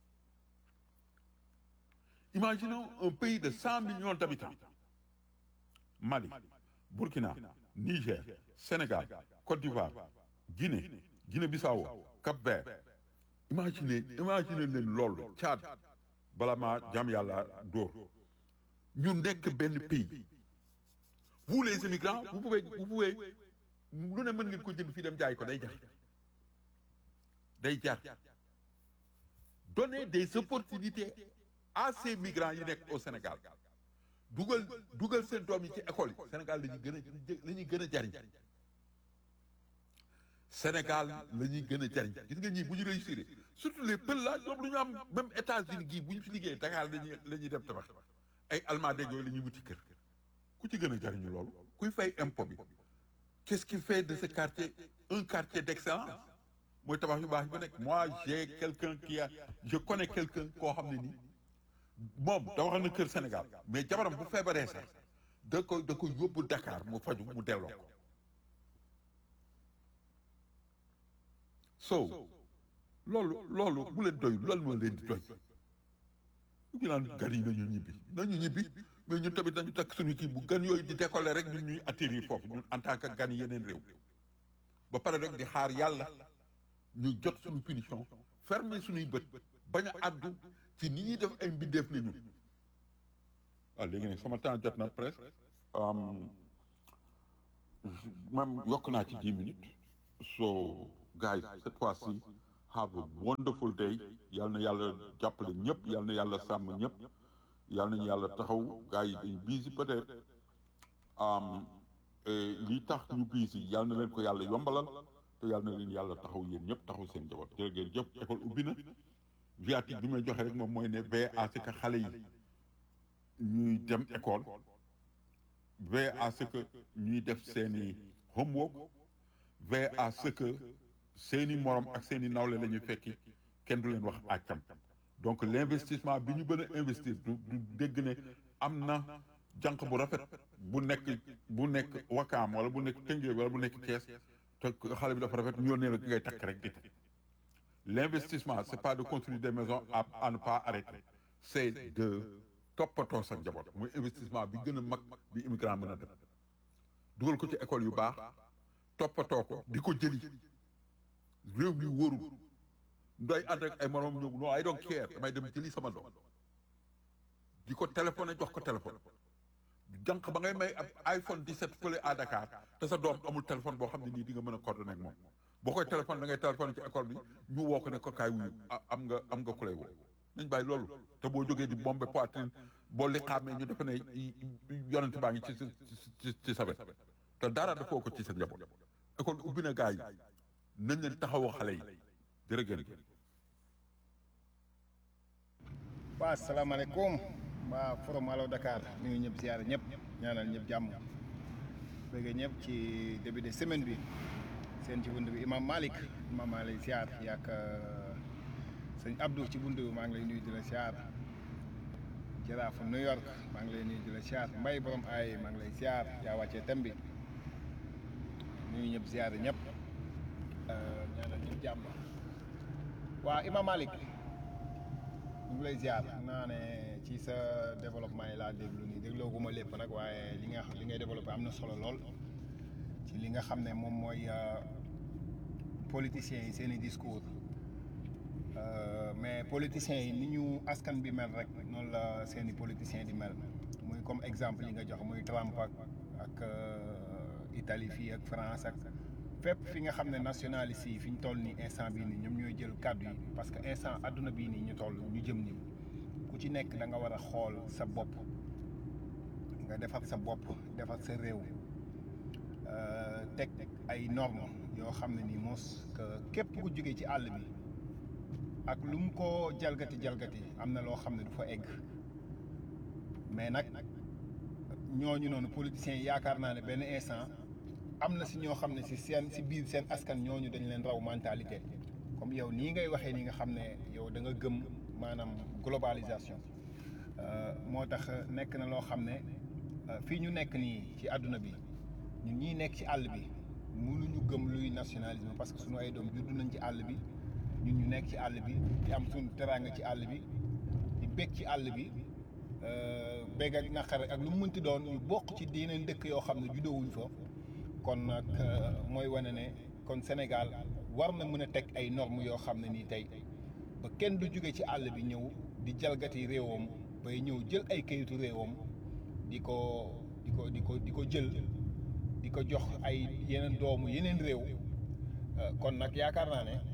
imaginons un pays de cent millions d'habitants Mali Burkina Niger Sénégal Côte d'Ivoire Guinée Guinée-Bissau Cap-Vert imaginez imaginez leen loolu Tchad bala maa jàmm yàlla dóor ñu nekk benn pays vous les immigrants vous pouvez vous pouvez lu ne mën ngeen ko jënd fii dem jaay ko day jar day jar donner des opportunités à ces migrants yi nekk au Sénégal dugal dugal seen doom yi ci école yi Sénégal la ñuy gën a la ñuy gën a jariñ Sénégal la ñuy gën a jariñ gis nga ñii bu ñu réussir surtout les pël là ñoom lu ñu am même États-Unis gii bu ñu fi liggéey Dakar la ñuy la ñuy dem tabax ay Almadies yooyu la ñuy wuti kër ku ci gën a jariñu loolu kuy fay impôt bi qu'est-ce qui fait de ce quartier un quartier d'excellence mooy tabax yu baax yi ba nekk moi j'ai quelqu'un qui a je connais quelqu'un koo xam ne nii moom da wax na kër Sénégal mais jabaram bu feebaree sax da ko da ko yóbbu Dakar mu faju mu delloo ko so loolu loolu bu leen doy loolu moo leen di doy ñu naan gan yi nañu ñibbi nañu ñibbi mais ñun tamit nañu takk suñu kii bu gan yooyu di décoller rek ñun ñuy atterrir foofu ñun en tant que gan yeneen réew ba pare rek di xaar yàlla ñu jot suñu punition fermer suñuy bët bañ a àddu ci ni ñuy def ay mbindeef ni ñun waaw léegi nag sama temps jot na presque même yokk naa ci dix minutes so guys cette fois-ci have a wonderful day yal na yàlla jàppale ñëpp yal na yàlla sàmm ñëpp yal nañu yàlla taxaw gars yi dañu busy peut-être lii tax ñu busy yal na leen ko yàlla yombalal te yal na leen yàlla taxaw yéen ñëpp taxaw seen njaboot jërë ngeen jëf école ubbi na viatique bi may joxe rek moom mooy ne veille à ce que xale yi ñuy dem école veille à ce que ñuy def seeni homework veille à ce que seeni morom ak seeni nawle la ñuy fekki kenn du leen wax àccam donc l'investissement bi ñu gën a investir du du dégg ne am na jànq bu rafet bu nekk bu nekk wakaam wala bu nekk tëngee wala bu nekk kees te xale bi dafa rafet ñu yónnee la ngay takk rek di takk l'investissement c'est pas de construire des maisons à à ne pas arrêter c'est de toppatoo sa njaboot muy investissement bi gën a mag bi immigrant mën a def dugal ko ci école yu baax toppatoo ko di ko jëli réew mi wóorul ndoy ànd ak ay moroom ñëw non I don't care damay dem jëli sama doom di ko téléphoné jox ko téléphone jànq ba ngay may ab iPhone 17 fële à Dakar te sa doom amul téléphone boo xam ne nii di nga mën a coordonné ak moom boo koy téléphone da ngay téléphoné ci école bi ñu woo ko ne ko kaay wuyu am nga am nga ku lay woo nañ bàyyi loolu te boo jógee di bombe poitrine boo li xaamee ñu defe ne yonent baa ngi ci ci ci sa wet te dara dafoo ko ci sa njaboot école ubbi na gaa yi nañ leen taxawoo xale yi jërëjëf. waa salaamaaleykum waa forum Allo Dakar ñu ngi ñëpp ziyaare ñëpp ñaanal ñëpp jàmm bëgg ñëpp ci début de semaine bi seen ci bunt bi imam Malick imam maa ngi lay ziar yaak sëñ Abdou ci bunt bi maa ngi lay nuyu di la ziar jaraafu New York maa ngi lay nuyu di la ziar mbay borom ay maa ngi lay ziar yaa wàccee tem bi nuyu ñëpp ziyaare ñëpp ñaanal ñëpp jàmm waa imam Malick ñu ngi lay ziar naa ne ci sa développement yi laa déglu nii dégloo gu ma lépp nag waaye li nga li ngay développé am na solo lool ci li nga xam ne moom mooy politiciens yi seen i discours mais politiciens yi ni ñu askan bi mel rek noonu la seen i politiciens di mel muy comme exemple yi nga jox muy Trump ak ak Italie fii ak France ak fépp fi nga xam ne nationalistes yi fi ñu toll nii instant bii nii ñoom ñooy jël kàddu yi parce que instant adduna bii nii ñu toll ñu jëm nii ku ci nekk da nga war a xool sa bopp nga defar sa bopp defar sa réew teg ay normes yoo xam ne nii mos que képp ku jógee ci àll bi ak lu mu ko jalgati jalgati am na loo xam ne du fa egg mais nag ñooñu noonu politiciens yi yaakaar naa ne benn instant am na si ñoo xam ne si seen si biir seen askan ñooñu dañ leen raw mentalité comme yow nii ngay waxee ni nga xam ne yow da nga gëm maanaam globalisation moo tax nekk na loo xam ne fii ñu nekk nii ci àdduna bi ñun ñii nekk ci àll bi mënuñu gëm luy nationalisme parce que suñu ay doom juddu nañ ci àll bi ñun ñu nekk ci àll bi di am suñu teraanga ci àll bi di bég ci àll bi bég ak naqar ak lu mu mënti doon ñu bokk ci yeneen dëkk yoo xam ne juddowuñ fa kon nag mooy wane ne kon Sénégal war na mën a teg ay normes yoo xam ne nii tey ba kenn du jóge ci àll bi ñëw di jalgati réewam bay ñëw jël ay kayitu réewam di ko di ko di ko di ko jël di ko jox ay yeneen doomu yeneen réew kon nag yaakaar naa ne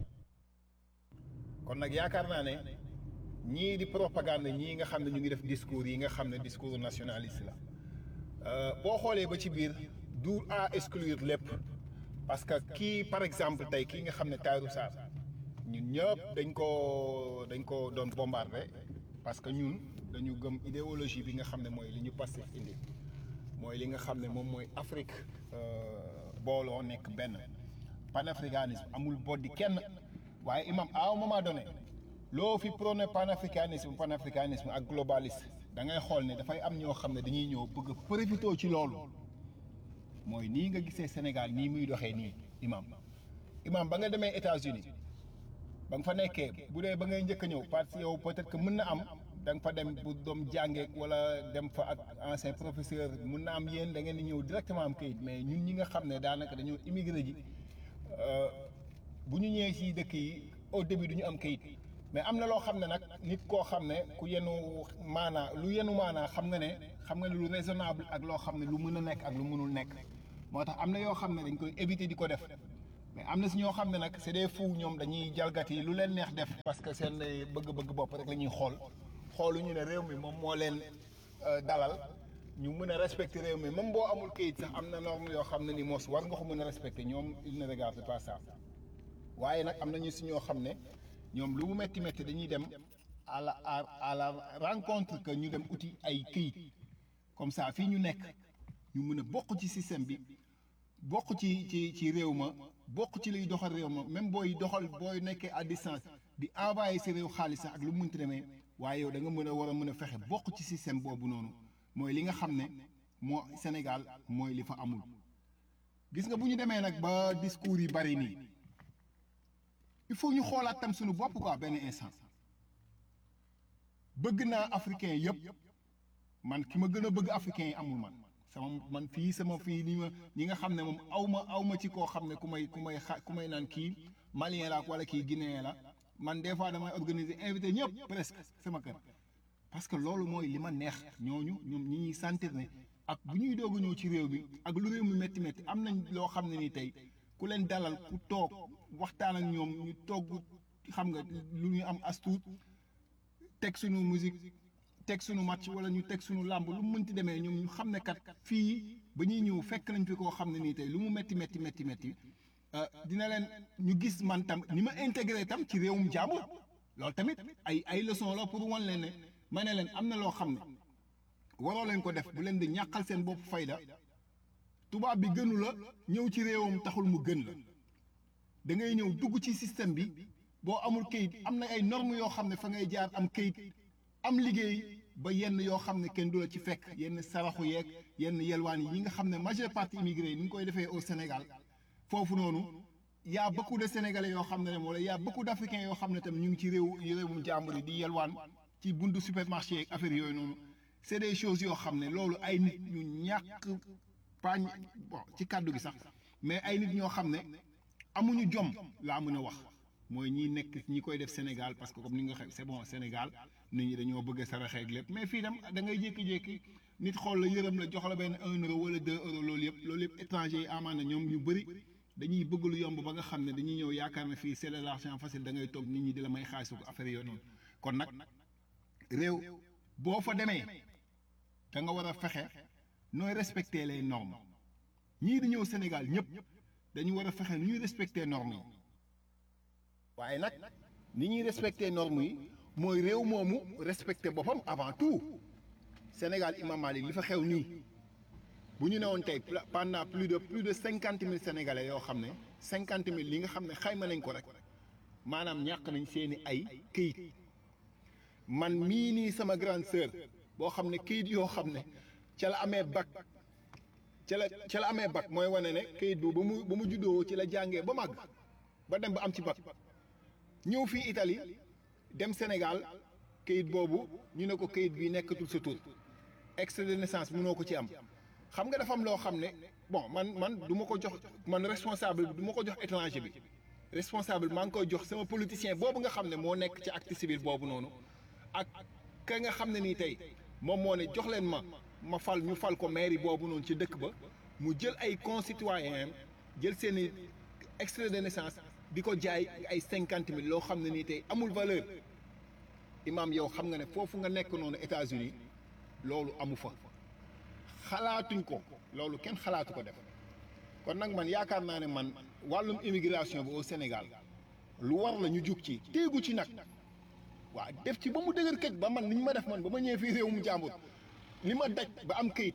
kon nag yaakaar naa ne ñii di propagande ñii nga xam ne ñu ngi def discours yi nga xam ne discours nationaliste la boo xoolee ba ci biir du à exclure lépp parce que kii par exemple tey kii nga xam ne Tahirou Sarr ñun ñëpp dañ ko dañ ko doon bombardé parce que ñun dañu gëm idéologie bi nga xam ne mooy li ñu Pastef indi mooy li nga xam ne moom mooy Afrique booloo nekk benn panafricanisme amul boddi kenn waaye imam à un moment donné loo fi prôné panafricanisme panafricanisme ak globaliste da ngay xool ne dafay am ñoo xam ne dañuy ñëw bëgg a profité ci loolu mooy nii nga gisee Sénégal nii muy doxee nii imam imam ba nga demee États-Unis ba nga fa nekkee bu dee ba ngay njëkk a ñëw parce que yow peut-être que mën na am da nga fa dem bu doom jàngee wala dem fa ak ancien professeur mën na am yéen da ngeen di ñëw directement am kayit mais ñun ñi nga xam ne daanaka dañoo immigré ji bu ñu ñëwee ci dëkk yi au début du ñu am kayit mais am na loo xam ne nag nit koo xam ne ku yenu maanaa lu yenu maanaa xam nga ne xam nga ne lu raisonnable ak loo xam ne lu mën a nekk ak lu mënul nekk moo tax am na yoo xam ne dañ koy éviter di ko def mais am na si ñoo xam ne nag c'est des fous ñoom dañuy jalgati lu leen neex def parce que seen bëgg-bëgg bopp rek la ñuy xool xooluñu ne réew mi moom moo leen dalal ñu mën a respecter réew mi même boo amul kayit sax am na norme yoo xam ne ni moos war nga ko mën a respecter ñoom il ne regarde pas ça waaye nag am na ñu si ñoo xam ne ñoom lu mu métti métti dañuy dem à la à la rencontre que ñu dem uti ay kayit comme ça fii ñu nekk ñu mën a bokk ci système bi bokk ci ci ci réew ma bokk ci liy doxal réew ma même booy doxal booy nekkee à distance di envoyé si réew xaalis sax ak lu mu mënti demee waaye yow da nga mën a war a mën a fexe bokk ci système boobu noonu mooy li nga xam ne moo Sénégal mooy li fa amul. gis nga bu ñu demee nag ba discours yi bari nii il faut ñu xoolaat tam suñu bopp quoi benn instant bëgg naa africain yëpp man ki ma gën a bëgg africain yi amul man. sama man fii sama fii ni ma ñi nga xam ne moom aw ma aw ma ci koo xam ne ku may ku may xa ku may naan kii malien la wala kii guinéen la man des fois damay organiser invité ñëpp presque sama kër parce que loolu mooy li ma neex ñooñu ñoom ñi ñuy sentir ne ak bu ñuy doog a ñëw ci réew mi ak lu réew mi métti métti am nañ loo xam ne ni tey ku leen dalal ku toog waxtaan ak ñoom ñu togg xam nga lu ñu am astuut teg suñu musique teg suñu match wala ñu teg suñu làmb lu mu mënti demee ñoom ñu xam ne kat fii ba ñuy ñëw fekk nañ fi koo xam ne nii tey lu mu métti métti métti métti dina leen ñu gis man tam ni ma intégré tam ci réewum jàmbur loolu tamit ay ay leçon la pour wan leen ne ma ne leen am na loo xam ne waroo leen ko def bu leen di ñàqal seen bopp fayda tubaab bi gënu la ñëw ci réewam taxul mu gën la da ngay ñëw dugg ci système bi boo amul kayit am na ay normes yoo xam ne fa ngay jaar am kayit am liggéey ba yenn yoo xam ne kenn du la ci fekk yenn saraxu yeeg yenn yelwaan yi nga xam ne majeure partie immigré yi ni ñu koy defee au Sénégal foofu noonu y a beaucoup de sénégalais yoo xam ne wala y a beaucoup d'africains yoo xam ne tamit ñu ngi ci réew réewum jàmbur yi di yelwaan ci buntu supermarché yeeg affaire yooyu noonu c'est des choses yoo xam ne loolu ay nit ñu ñàkk pañ bon ci kàddu gi sax mais ay nit ñoo xam ne amuñu jom laa mën a wax mooy ñi nekk ñi koy def Sénégal parce que comme ni nga xam c'est bon Sénégal nit ñi dañoo bëgg a saraxeeg lépp mais fii dem da ngay jékki-jékki nit xool la yërëm la jox la benn un euro wala deux euros loolu yëpp loolu yëpp étranger yi amaana ñoom ñu bëri dañuy bëgg lu yomb ba nga xam ne dañuy ñëw yaakaar na fii c'est de l'argent facile da ngay toog nit ñi di la may xaalisu ko affaire yooyu noonu kon nag réew boo fa demee da nga war a fexe nooy respecter les normes ñii di ñëw Sénégal ñëpp dañu war a fexe nu ñuy respecter normes yi waaye nag ni ñuy respecter normes yi mooy réew moomu respecté boppam avant tout Sénégal Imam Malik li fa xew nii bu ñu newoon tey pendant plus de plus de cinquante mille sénégalais yoo xam ne cinquante mille li nga xam ne xayma nañ ko rek maanaam ñàkk nañ seeni ay këyit man mii nii sama grande sœur boo xam ne këyit yoo xam ne ca la amee bac ca la ca la amee bac mooy wane ne këyit boobu ba mu ba mu juddoo ci la jàngee ba màgg ba dem ba am ci bac ñëw fii Italie dem Sénégal kayit boobu ñu ne ko kayit bi nekkatul sa tur extrait de naissance mënoo ko ci am xam nga dafa am loo xam ne bon man man du ma ko jox man responsable bi du ma ko jox étranger bi responsable maa ngi koy jox sama politicien boobu nga xam ne moo nekk ci acte civil boobu noonu ak ka nga xam ne nii tey moom moo ne jox leen ma ma fal ñu fal ko mairie boobu noonu ci dëkk ba mu jël ay concitoyens jël seen i extrait de naissance di ko jaay ay cinquante mille loo xam ne nii tey amul valeur imaam yow xam nga ne foofu nga nekk noonu États-Unis loolu amu fa xalaatuñ ko loolu kenn xalaatu ko def kon nag man yaakaar naa ne man wàllum immigration bi au Sénégal lu war la ñu jug ci téegu ci nag waa def ci ba mu dëgër këj ba man ni ñu ma def man ba ma ñëwee fii réew mu jàmbur li ma daj ba am këyit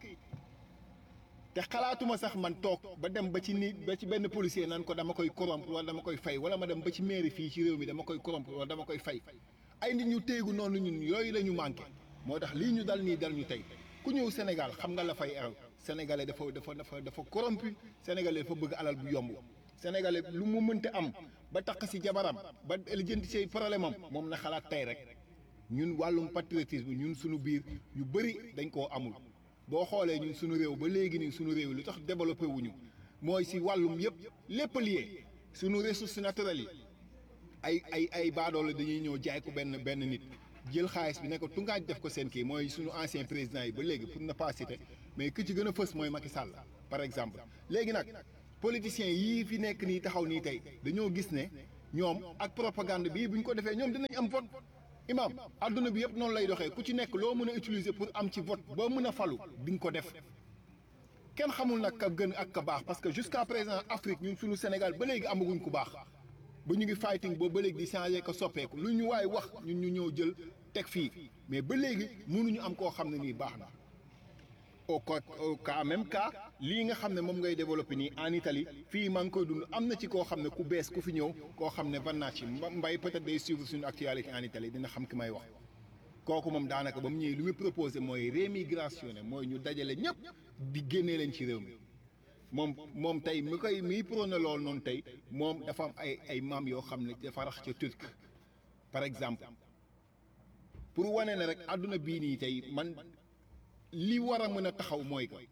te xalaatuma sax man toog ba dem ba ci ni ba ci benn policier naan ko dama koy corrompre wala dama koy fay wala ma dem ba ci mairie fii ci réew mi dama koy corrompre wala dama koy fay ay nit ñu téegu noonu ñun yooyu la ñu manqué moo tax lii ñu dal nii dal ñu tey ku ñëw Sénégal xam nga la fay eral sénégalais dafa dafa dafa dafa corrompu sénégalais dafa bëgg alal bu yomb sénégalais lu mu mënte am ba tax si jabaram ba lijjanti say problème am moom na xalaat tey rek ñun wàllum patriotisme ñun suñu biir ñu bëri dañ koo amul boo xoolee ñun suñu réew ba léegi nii suñu réew lu tax développé wuñu mooy si wàllum yëpp lépp lié suñu ressources naturelles yi ay ay ay baadoolo dañuy ñëw jaay ko benn benn nit jël xaalis bi ne ko tungaaj def ko seen kii mooy suñu ancien président yi ba léegi pour ne pas citer mais ki ci gën a fës mooy Macky Sall par exemple léegi nag politiciens yii fi nekk nii taxaw nii tey dañoo gis ne ñoom ak propagande bii bu ñu ko defee ñoom dinañ am vote imam adduna bi yëpp noonu lay doxee ku ci nekk loo mën a utiliser pour am ci vote ba mën a falu di nga ko def kenn xamul nag ka gën ak ka baax parce que jusqu'à présent Afrique ñun suñu Sénégal ba léegi amaguñ ku baax ba ñu ngi fighting boobu ba léegi di changer ko soppeeku lu ñu waay wax ñun ñu ñëw jël teg fii mais ba léegi mënuñu am koo xam ne nii baax na au cas au cas même cas lii nga xam ne moom ngay développé nii en Italie fii maa ngi koy dund am na ci koo xam ne ku bees ku fi ñëw koo xam ne Vannacci mbay peut-être day suivre suñu actualité en Italie dina xam ki may wax kooku moom daanaka ba mu ñëwee lu muy proposé mooy rémigration mooy ñu dajale ñëpp di génnee leen ci réew mi moom moom tey mi koy miy prôné loolu noonu tey moom dafa am ay ay maam yoo xam ne dafa rax ca turc par exemple pour wane ne rek àdduna bii nii tey man li war a mën a taxaw mooy que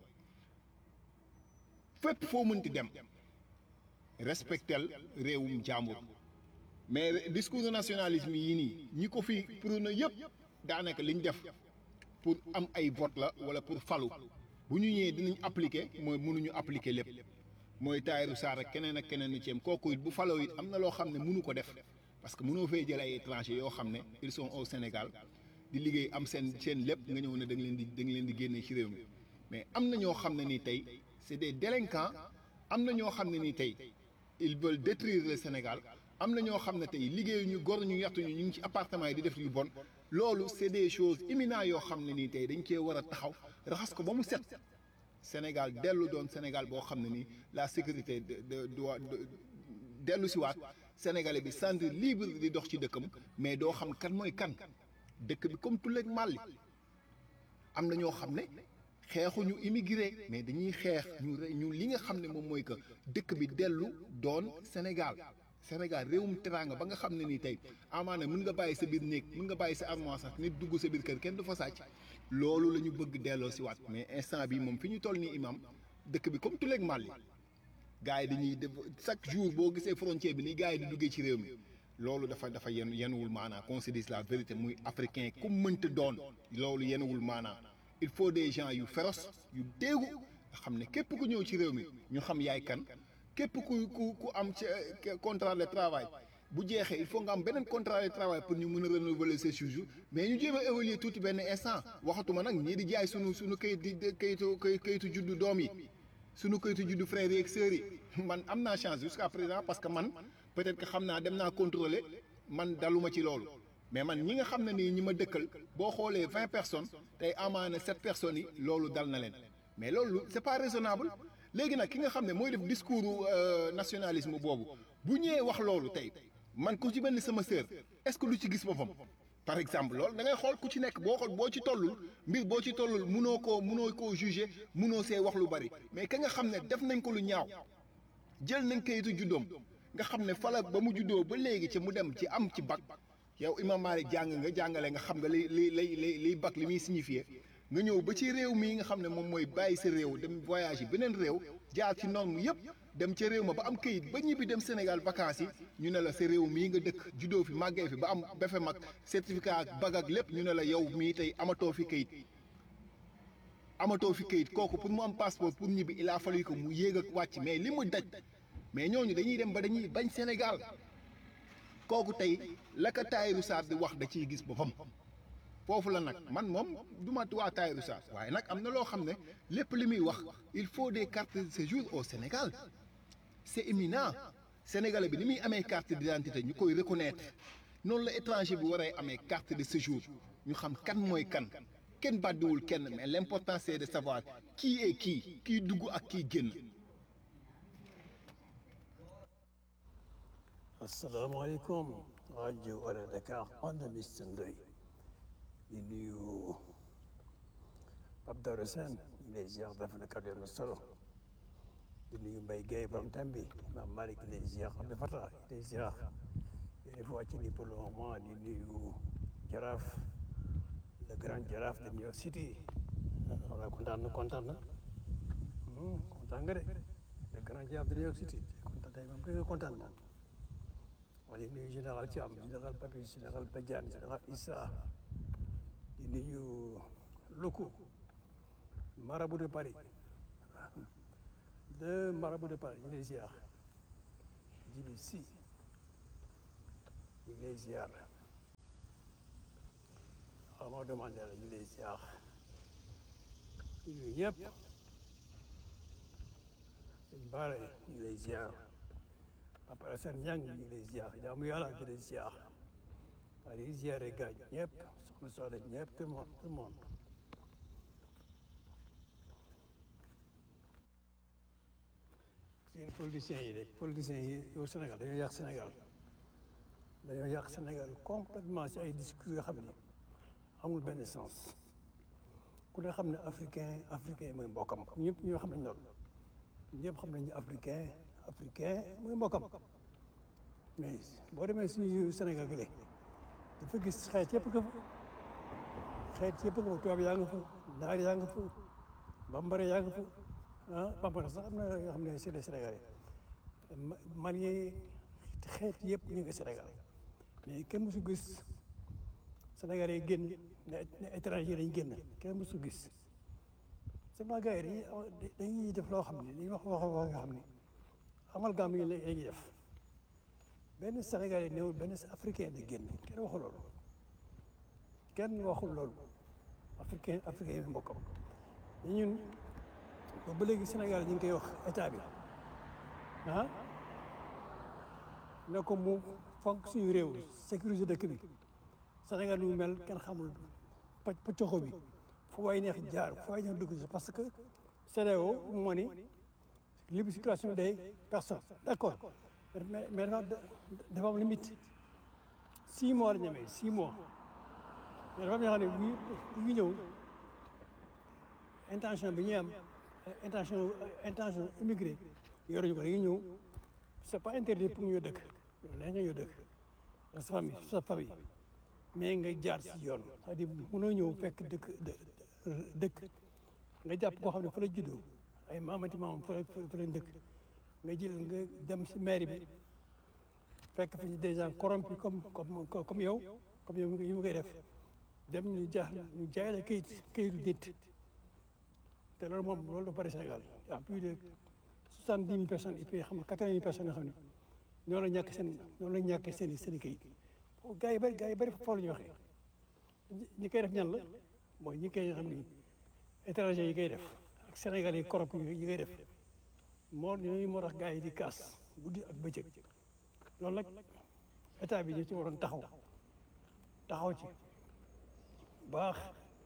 fépp foo mënti dem respectel réewum jàmbur mais discours nationalisme yii nii ñi ko fi prôné yëpp daanaka liñ def pour am ay vote la wala pour falu bu ñu ñëwee dinañ appliquer mooy mënuñu appliquer lépp mooy Tahirou Sarr ak keneen ak keneen ni ci am kooku it bu faloo it am na loo xam ne mënu ko def parce que mënoo fay jël ay étrangers yoo xam ne ils sont au Sénégal di liggéey am seen seen lépp nga ñëw ne da nga leen di da nga leen di génne ci réew mi mais am na ñoo xam ne ni tey c'est des délinquants am na ñoo xam ne ni tey ils veulent détruire le Sénégal am na ñoo xam ne tey liggéeyuñu gor ñu yàttuñu ñu ngi ci appartement yi di def yu bon loolu c'est des choses imminentes yoo xam ne nii tey dañ cee war a taxaw raxas ko ba mu set Sénégal dellu doon Sénégal boo xam ne nii la sécurité de de doit dellu si waat Sénégalais bi sentir libre di dox ci dëkkam mais doo xam kan mooy kan dëkk bi comme tulleeg màlli am na ñoo xam ne xeexuñu immigré mais dañuy xeex ñu ñu li nga xam ne moom mooy que dëkk bi dellu doon Sénégal Sénégal réewum teraanga ba nga xam ne nii tey amaana mën nga bàyyi sa biir néeg mën nga bàyyi sa armoire sax nit dugg sa biir kër kenn du fa sàcc loolu la ñu bëgg delloo si waat mais instant bi moom fi ñu toll nii imam dëkk bi comme tuleeg màlli gars yi dañuy def chaque jour boo gisee frontière bi ni gars yi di duggee ci réew mi loolu dafa dafa yen yenuwul maanaa qu'on se dise la vérité muy africain ku mënta doon loolu yenuwul maanaa il faut des gens yu féroces yu déegu nga xam ne képp ku ñëw ci réew mi ñu xam yaay kan képp ku ku ku am ci contrat de travail bu jeexee il faut nga am beneen contrat de travail pour ñu mën a renouveler ces séjours mais ñu jéem a évaluer tuuti benn instant waxatuma nag ñii di jaay sunu sunu kayit di kayitu kayitu juddu doom yi sunu kayitu juddu frères yi ak sœurs yi man am naa chance jusqu'à présent parce que man peut-être que xam naa dem naa contrôler man daluma ci loolu mais man ñi nga xam ne nii ñi ma dëkkal boo xoolee vingt personnes tey amaana sept personnes yi loolu dal na leen mais loolu c'est pas raisonnable léegi nag ki nga xam ne mooy def discours nationalisme boobu bu ñëwee wax loolu tey man ku ci mel ni sama sœur est-ce que lu ci gis boppam par exemple loolu da ngay xool ku ci nekk boo xool boo ci tollul mbir boo ci tollul munoo koo munoo koo juger munoo see wax lu bari mais ka nga xam ne def nañ ko lu ñaaw jël nañ kayitu juddoom nga xam ne fala ba mu juddoo ba léegi ci mu dem ci am ci bac yow Imam Malick jàng nga jàngale nga xam nga li li li li liy bac li muy signifier nga ñëw ba ci réew mii nga xam ne moom mooy bàyyi sa réew dem voyage yi beneen réew jaar ci norme yëpp dem ca réew ma ba am kayit ba ñibbi dem Sénégal vacances yi ñu ne la sa réew mii nga dëkk juddoo fi màggee fi ba am befe mag certificat ak bag ak lépp ñu ne la yow mii tey amatoo fi kayit amatoo fi kayit kooku pour mu am passeport pour ñibbi il a fallu que mu yéeg ak wàcc mais li mu daj mais ñooñu dañuy dem ba dañuy bañ Sénégal kooku tey la ko Tahirou Sarr di wax da ciy gis boppam foofu la nag man moom du ma waa Tahirou Sarr waaye nag am na loo xam ne lépp li muy wax il faut des cartes de séjour au Sénégal c'est éminent sénégalais bi ni muy amee carte d'identité ñu koy reconnaître noonu la étranger bi waree amee carte de séjour ñu xam kan mooy kan kenn bàddiwul kenn mais l'important c'est de savoir qui est qui kii dugg ak kii génn asalaamaaleykum rajo Wala Dakar on the Mister Ndoye di nuyu Pape Doro Sène les ziar dafa na kàddu na solo di nuyu Mbaye Guèye borom Tambi Imam Malick les ziar xam ne fata les ziar yéen fa wàcc ni pour le moment di nuyu Jaraaf le grand Jaraaf de New York City wala kontaan na kontaan na kontaan nga de le grand Jaraaf de New York City kontaan tey moom dëgg kontaan na ma di nuyu général Thiam général Papis général Badiane général Issa di nuyu Loko marabout de Paris le marabout de Paris ñu ngi lay ziar Djibi Sy ñu ngi lay ziar Amadou Mandela ñu ngi lay ziar ñu ngi ñëpp sëñ Bara ñu ngi lay ziar Papa Assane Niang ñu ngi lay ziar jaamu yàlla ñu ngi lay ziar waa di ziare gaañ ñëpp soxna Soxna ñëpp tout le monde tout le monde seen politiciens yi de politiciens yi yow Sénégal dañoo yàq Sénégal dañoo yàq Sénégal complètement si ay discours yoo xam ne amul benn sens ku ne xam ne africain africain mooy mbokkam ñëpp ñoo xam nañ loolu ñëpp xam nañu africain africain mooy mbokkam mais boo demee suñu Sénégal gi dafa gis xeet yëpp nga fa xeet yëpp nga fa tubaab yaa nga fa naar yaa nga fa bambara yaa nga fa ah bambara sax am na yoo xam ne c'est des Sénégalais malien xeet yëpp ñu ngi Sénégal mais kenn mësu gis Sénégalais yi génn ne ne étranger lañ génn kenn mësu gis seulement gars yi dañuy dañuy def loo xam ne dañuy wax wax wax nga xam ne amalgame yi la ñuy def benn Sénégalais néew benn africain di génn kenn waxul loolu kenn waxul loolu africain africain yi mbokkam ñun ba léegi Sénégal ñu ngi koy wax état bi ah ne ko mu fonk suñu réew sécurité dëkk bi Sénégal lu mu mel kenn xamul pàcc pàccoxo bi fu waay neex jaar fu waay neex dugg si parce que CEDEAO moo ni libre circulation des personnes d' accord mais mais dafa dafa am limite six mois la ñu amee six mois mais dafa am yoo xam ne bu bu ñu ñëw intention bi ñuy am intention intention immigré yoruñu ko dañuy ñëw c' est pas interdit pour ñu dëkk la nga ñëw dëkk sa famille sa famille mais nga jaar si yoon c'est-à-dire mënoo ñëw fekk dëkk dëkk nga jàpp koo xam ne fa la juddoo ay maamati maam fa la fa la dëkk nga jël nga dem si mairie bi fekk fi des gens corrompus comme comme comme yow comme yow yi mu koy def dem ñu jaax ñu jaay la kayit kayitu nit te loolu moom loolu dafa bari Sénégal y a plus de soixante dix mille personnes et puis xam nga quatre vingt mille personnes yoo xam ne ñoo la ñàkk seen ñoo la ñàkk seen i seen i kayit gars yi bëri gars yi bëri foofu la ñuy waxee ñi koy def ñan la mooy ñi koy xam ni étranger yi koy def ak Sénégal yi corrompu yi koy def moo ñooñu moo tax gars yi di kaas guddi ak bëccëg loolu nag état bi ñu ci waroon taxaw taxaw ci baax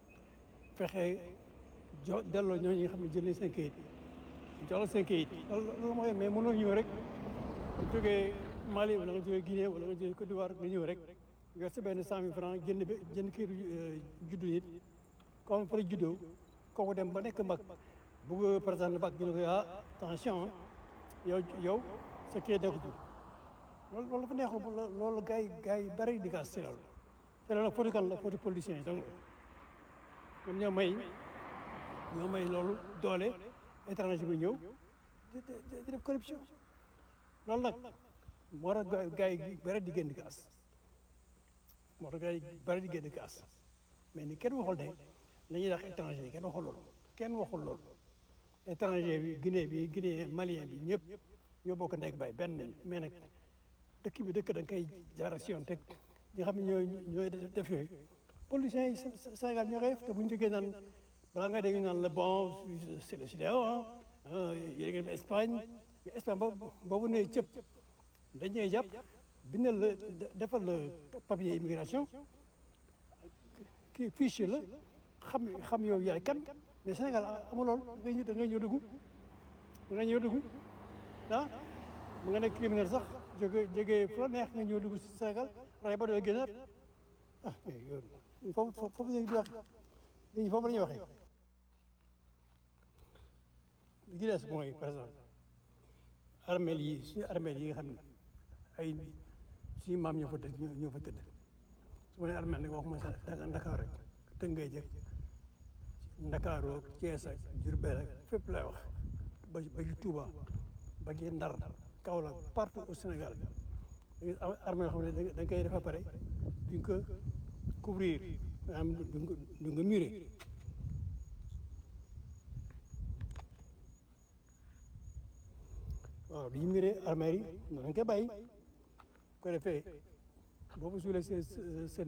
fexe jo delloo ñooñu nga xam ne jël nañ seen kayit jox la seen kayit loolu loolu mooy mais mënoo ñëw rek bu jógee Mali wala nga jógee Guinée wala nga jógee Côte d'Ivoire nga ñëw rek nga sa benn cent mille franc jënd ba jënd kayitu juddu nit comme fa la juddoo kooku dem ba nekk mag bugg par exemple bac ñu ne ko ah attention yow yow sa kayit nekkul loolu loolu dafa neexul loolu gars yi gars yi bëri di gas si loolu te loolu foti kan la foti politicien yi donc ñoom ñoo may ñoo may loolu doole étranger bi ñëw di di def corruption loolu nag moo tax gars yi bëri di génn gas moo tax gars yi bëri di génn gas mais ni kenn waxul ne la ñuy wax étranger yi kenn waxul loolu kenn waxul loolu étranger bi Guinée bi Guinée malien bi ñëpp ñoo bokk nekk bay benn nañ mais nag dëkk bi dëkk da nga koy jaara si yoon teg ñi xam ne ñooy ñooy def yooyu politiciens yi Sénégal ñoo koy def te bu ñu jógee naan balaa nga dégg naan la bon c'est le CEDEAO ah yéen ngeen Espagne mais Espagne boobu boobu ne cëpp dañuy jàpp bindal la defal la papier immigration kii fichier la xam xam yow yaay kan mais Sénégal amul loolu da ngay da ngay ñëw dugg da ngay ñëw dugg ah mu nga nekk criminel sax jóge jóge fu la neex nga ñëw dugg si Sénégal ray ba doo génnaat ah mais yow foofu foofu la ñuy wax léegi foofu la ñuy waxee li ci des mooy par exemple armeel yi suñu armeel yi nga xam ne ay suñu maam ñoo fa tëdd ñoo fa tëdd su ma nee armeel nag waxuma sax Ndakaar rek Tëngéej ak Ndakaaru ak Thiès ak Diourbel ak fépp lay wax ba ba ci Touba ba ci Ndar Kaolack partout au Sénégal armée yoo xam ne da nga koy def ba pare duñ ko couvrir maanaam duñ ko duñ ko murer waaw du ñu miree armée yi noonu lañ koy bàyyi ko defee boobu suulee seen seen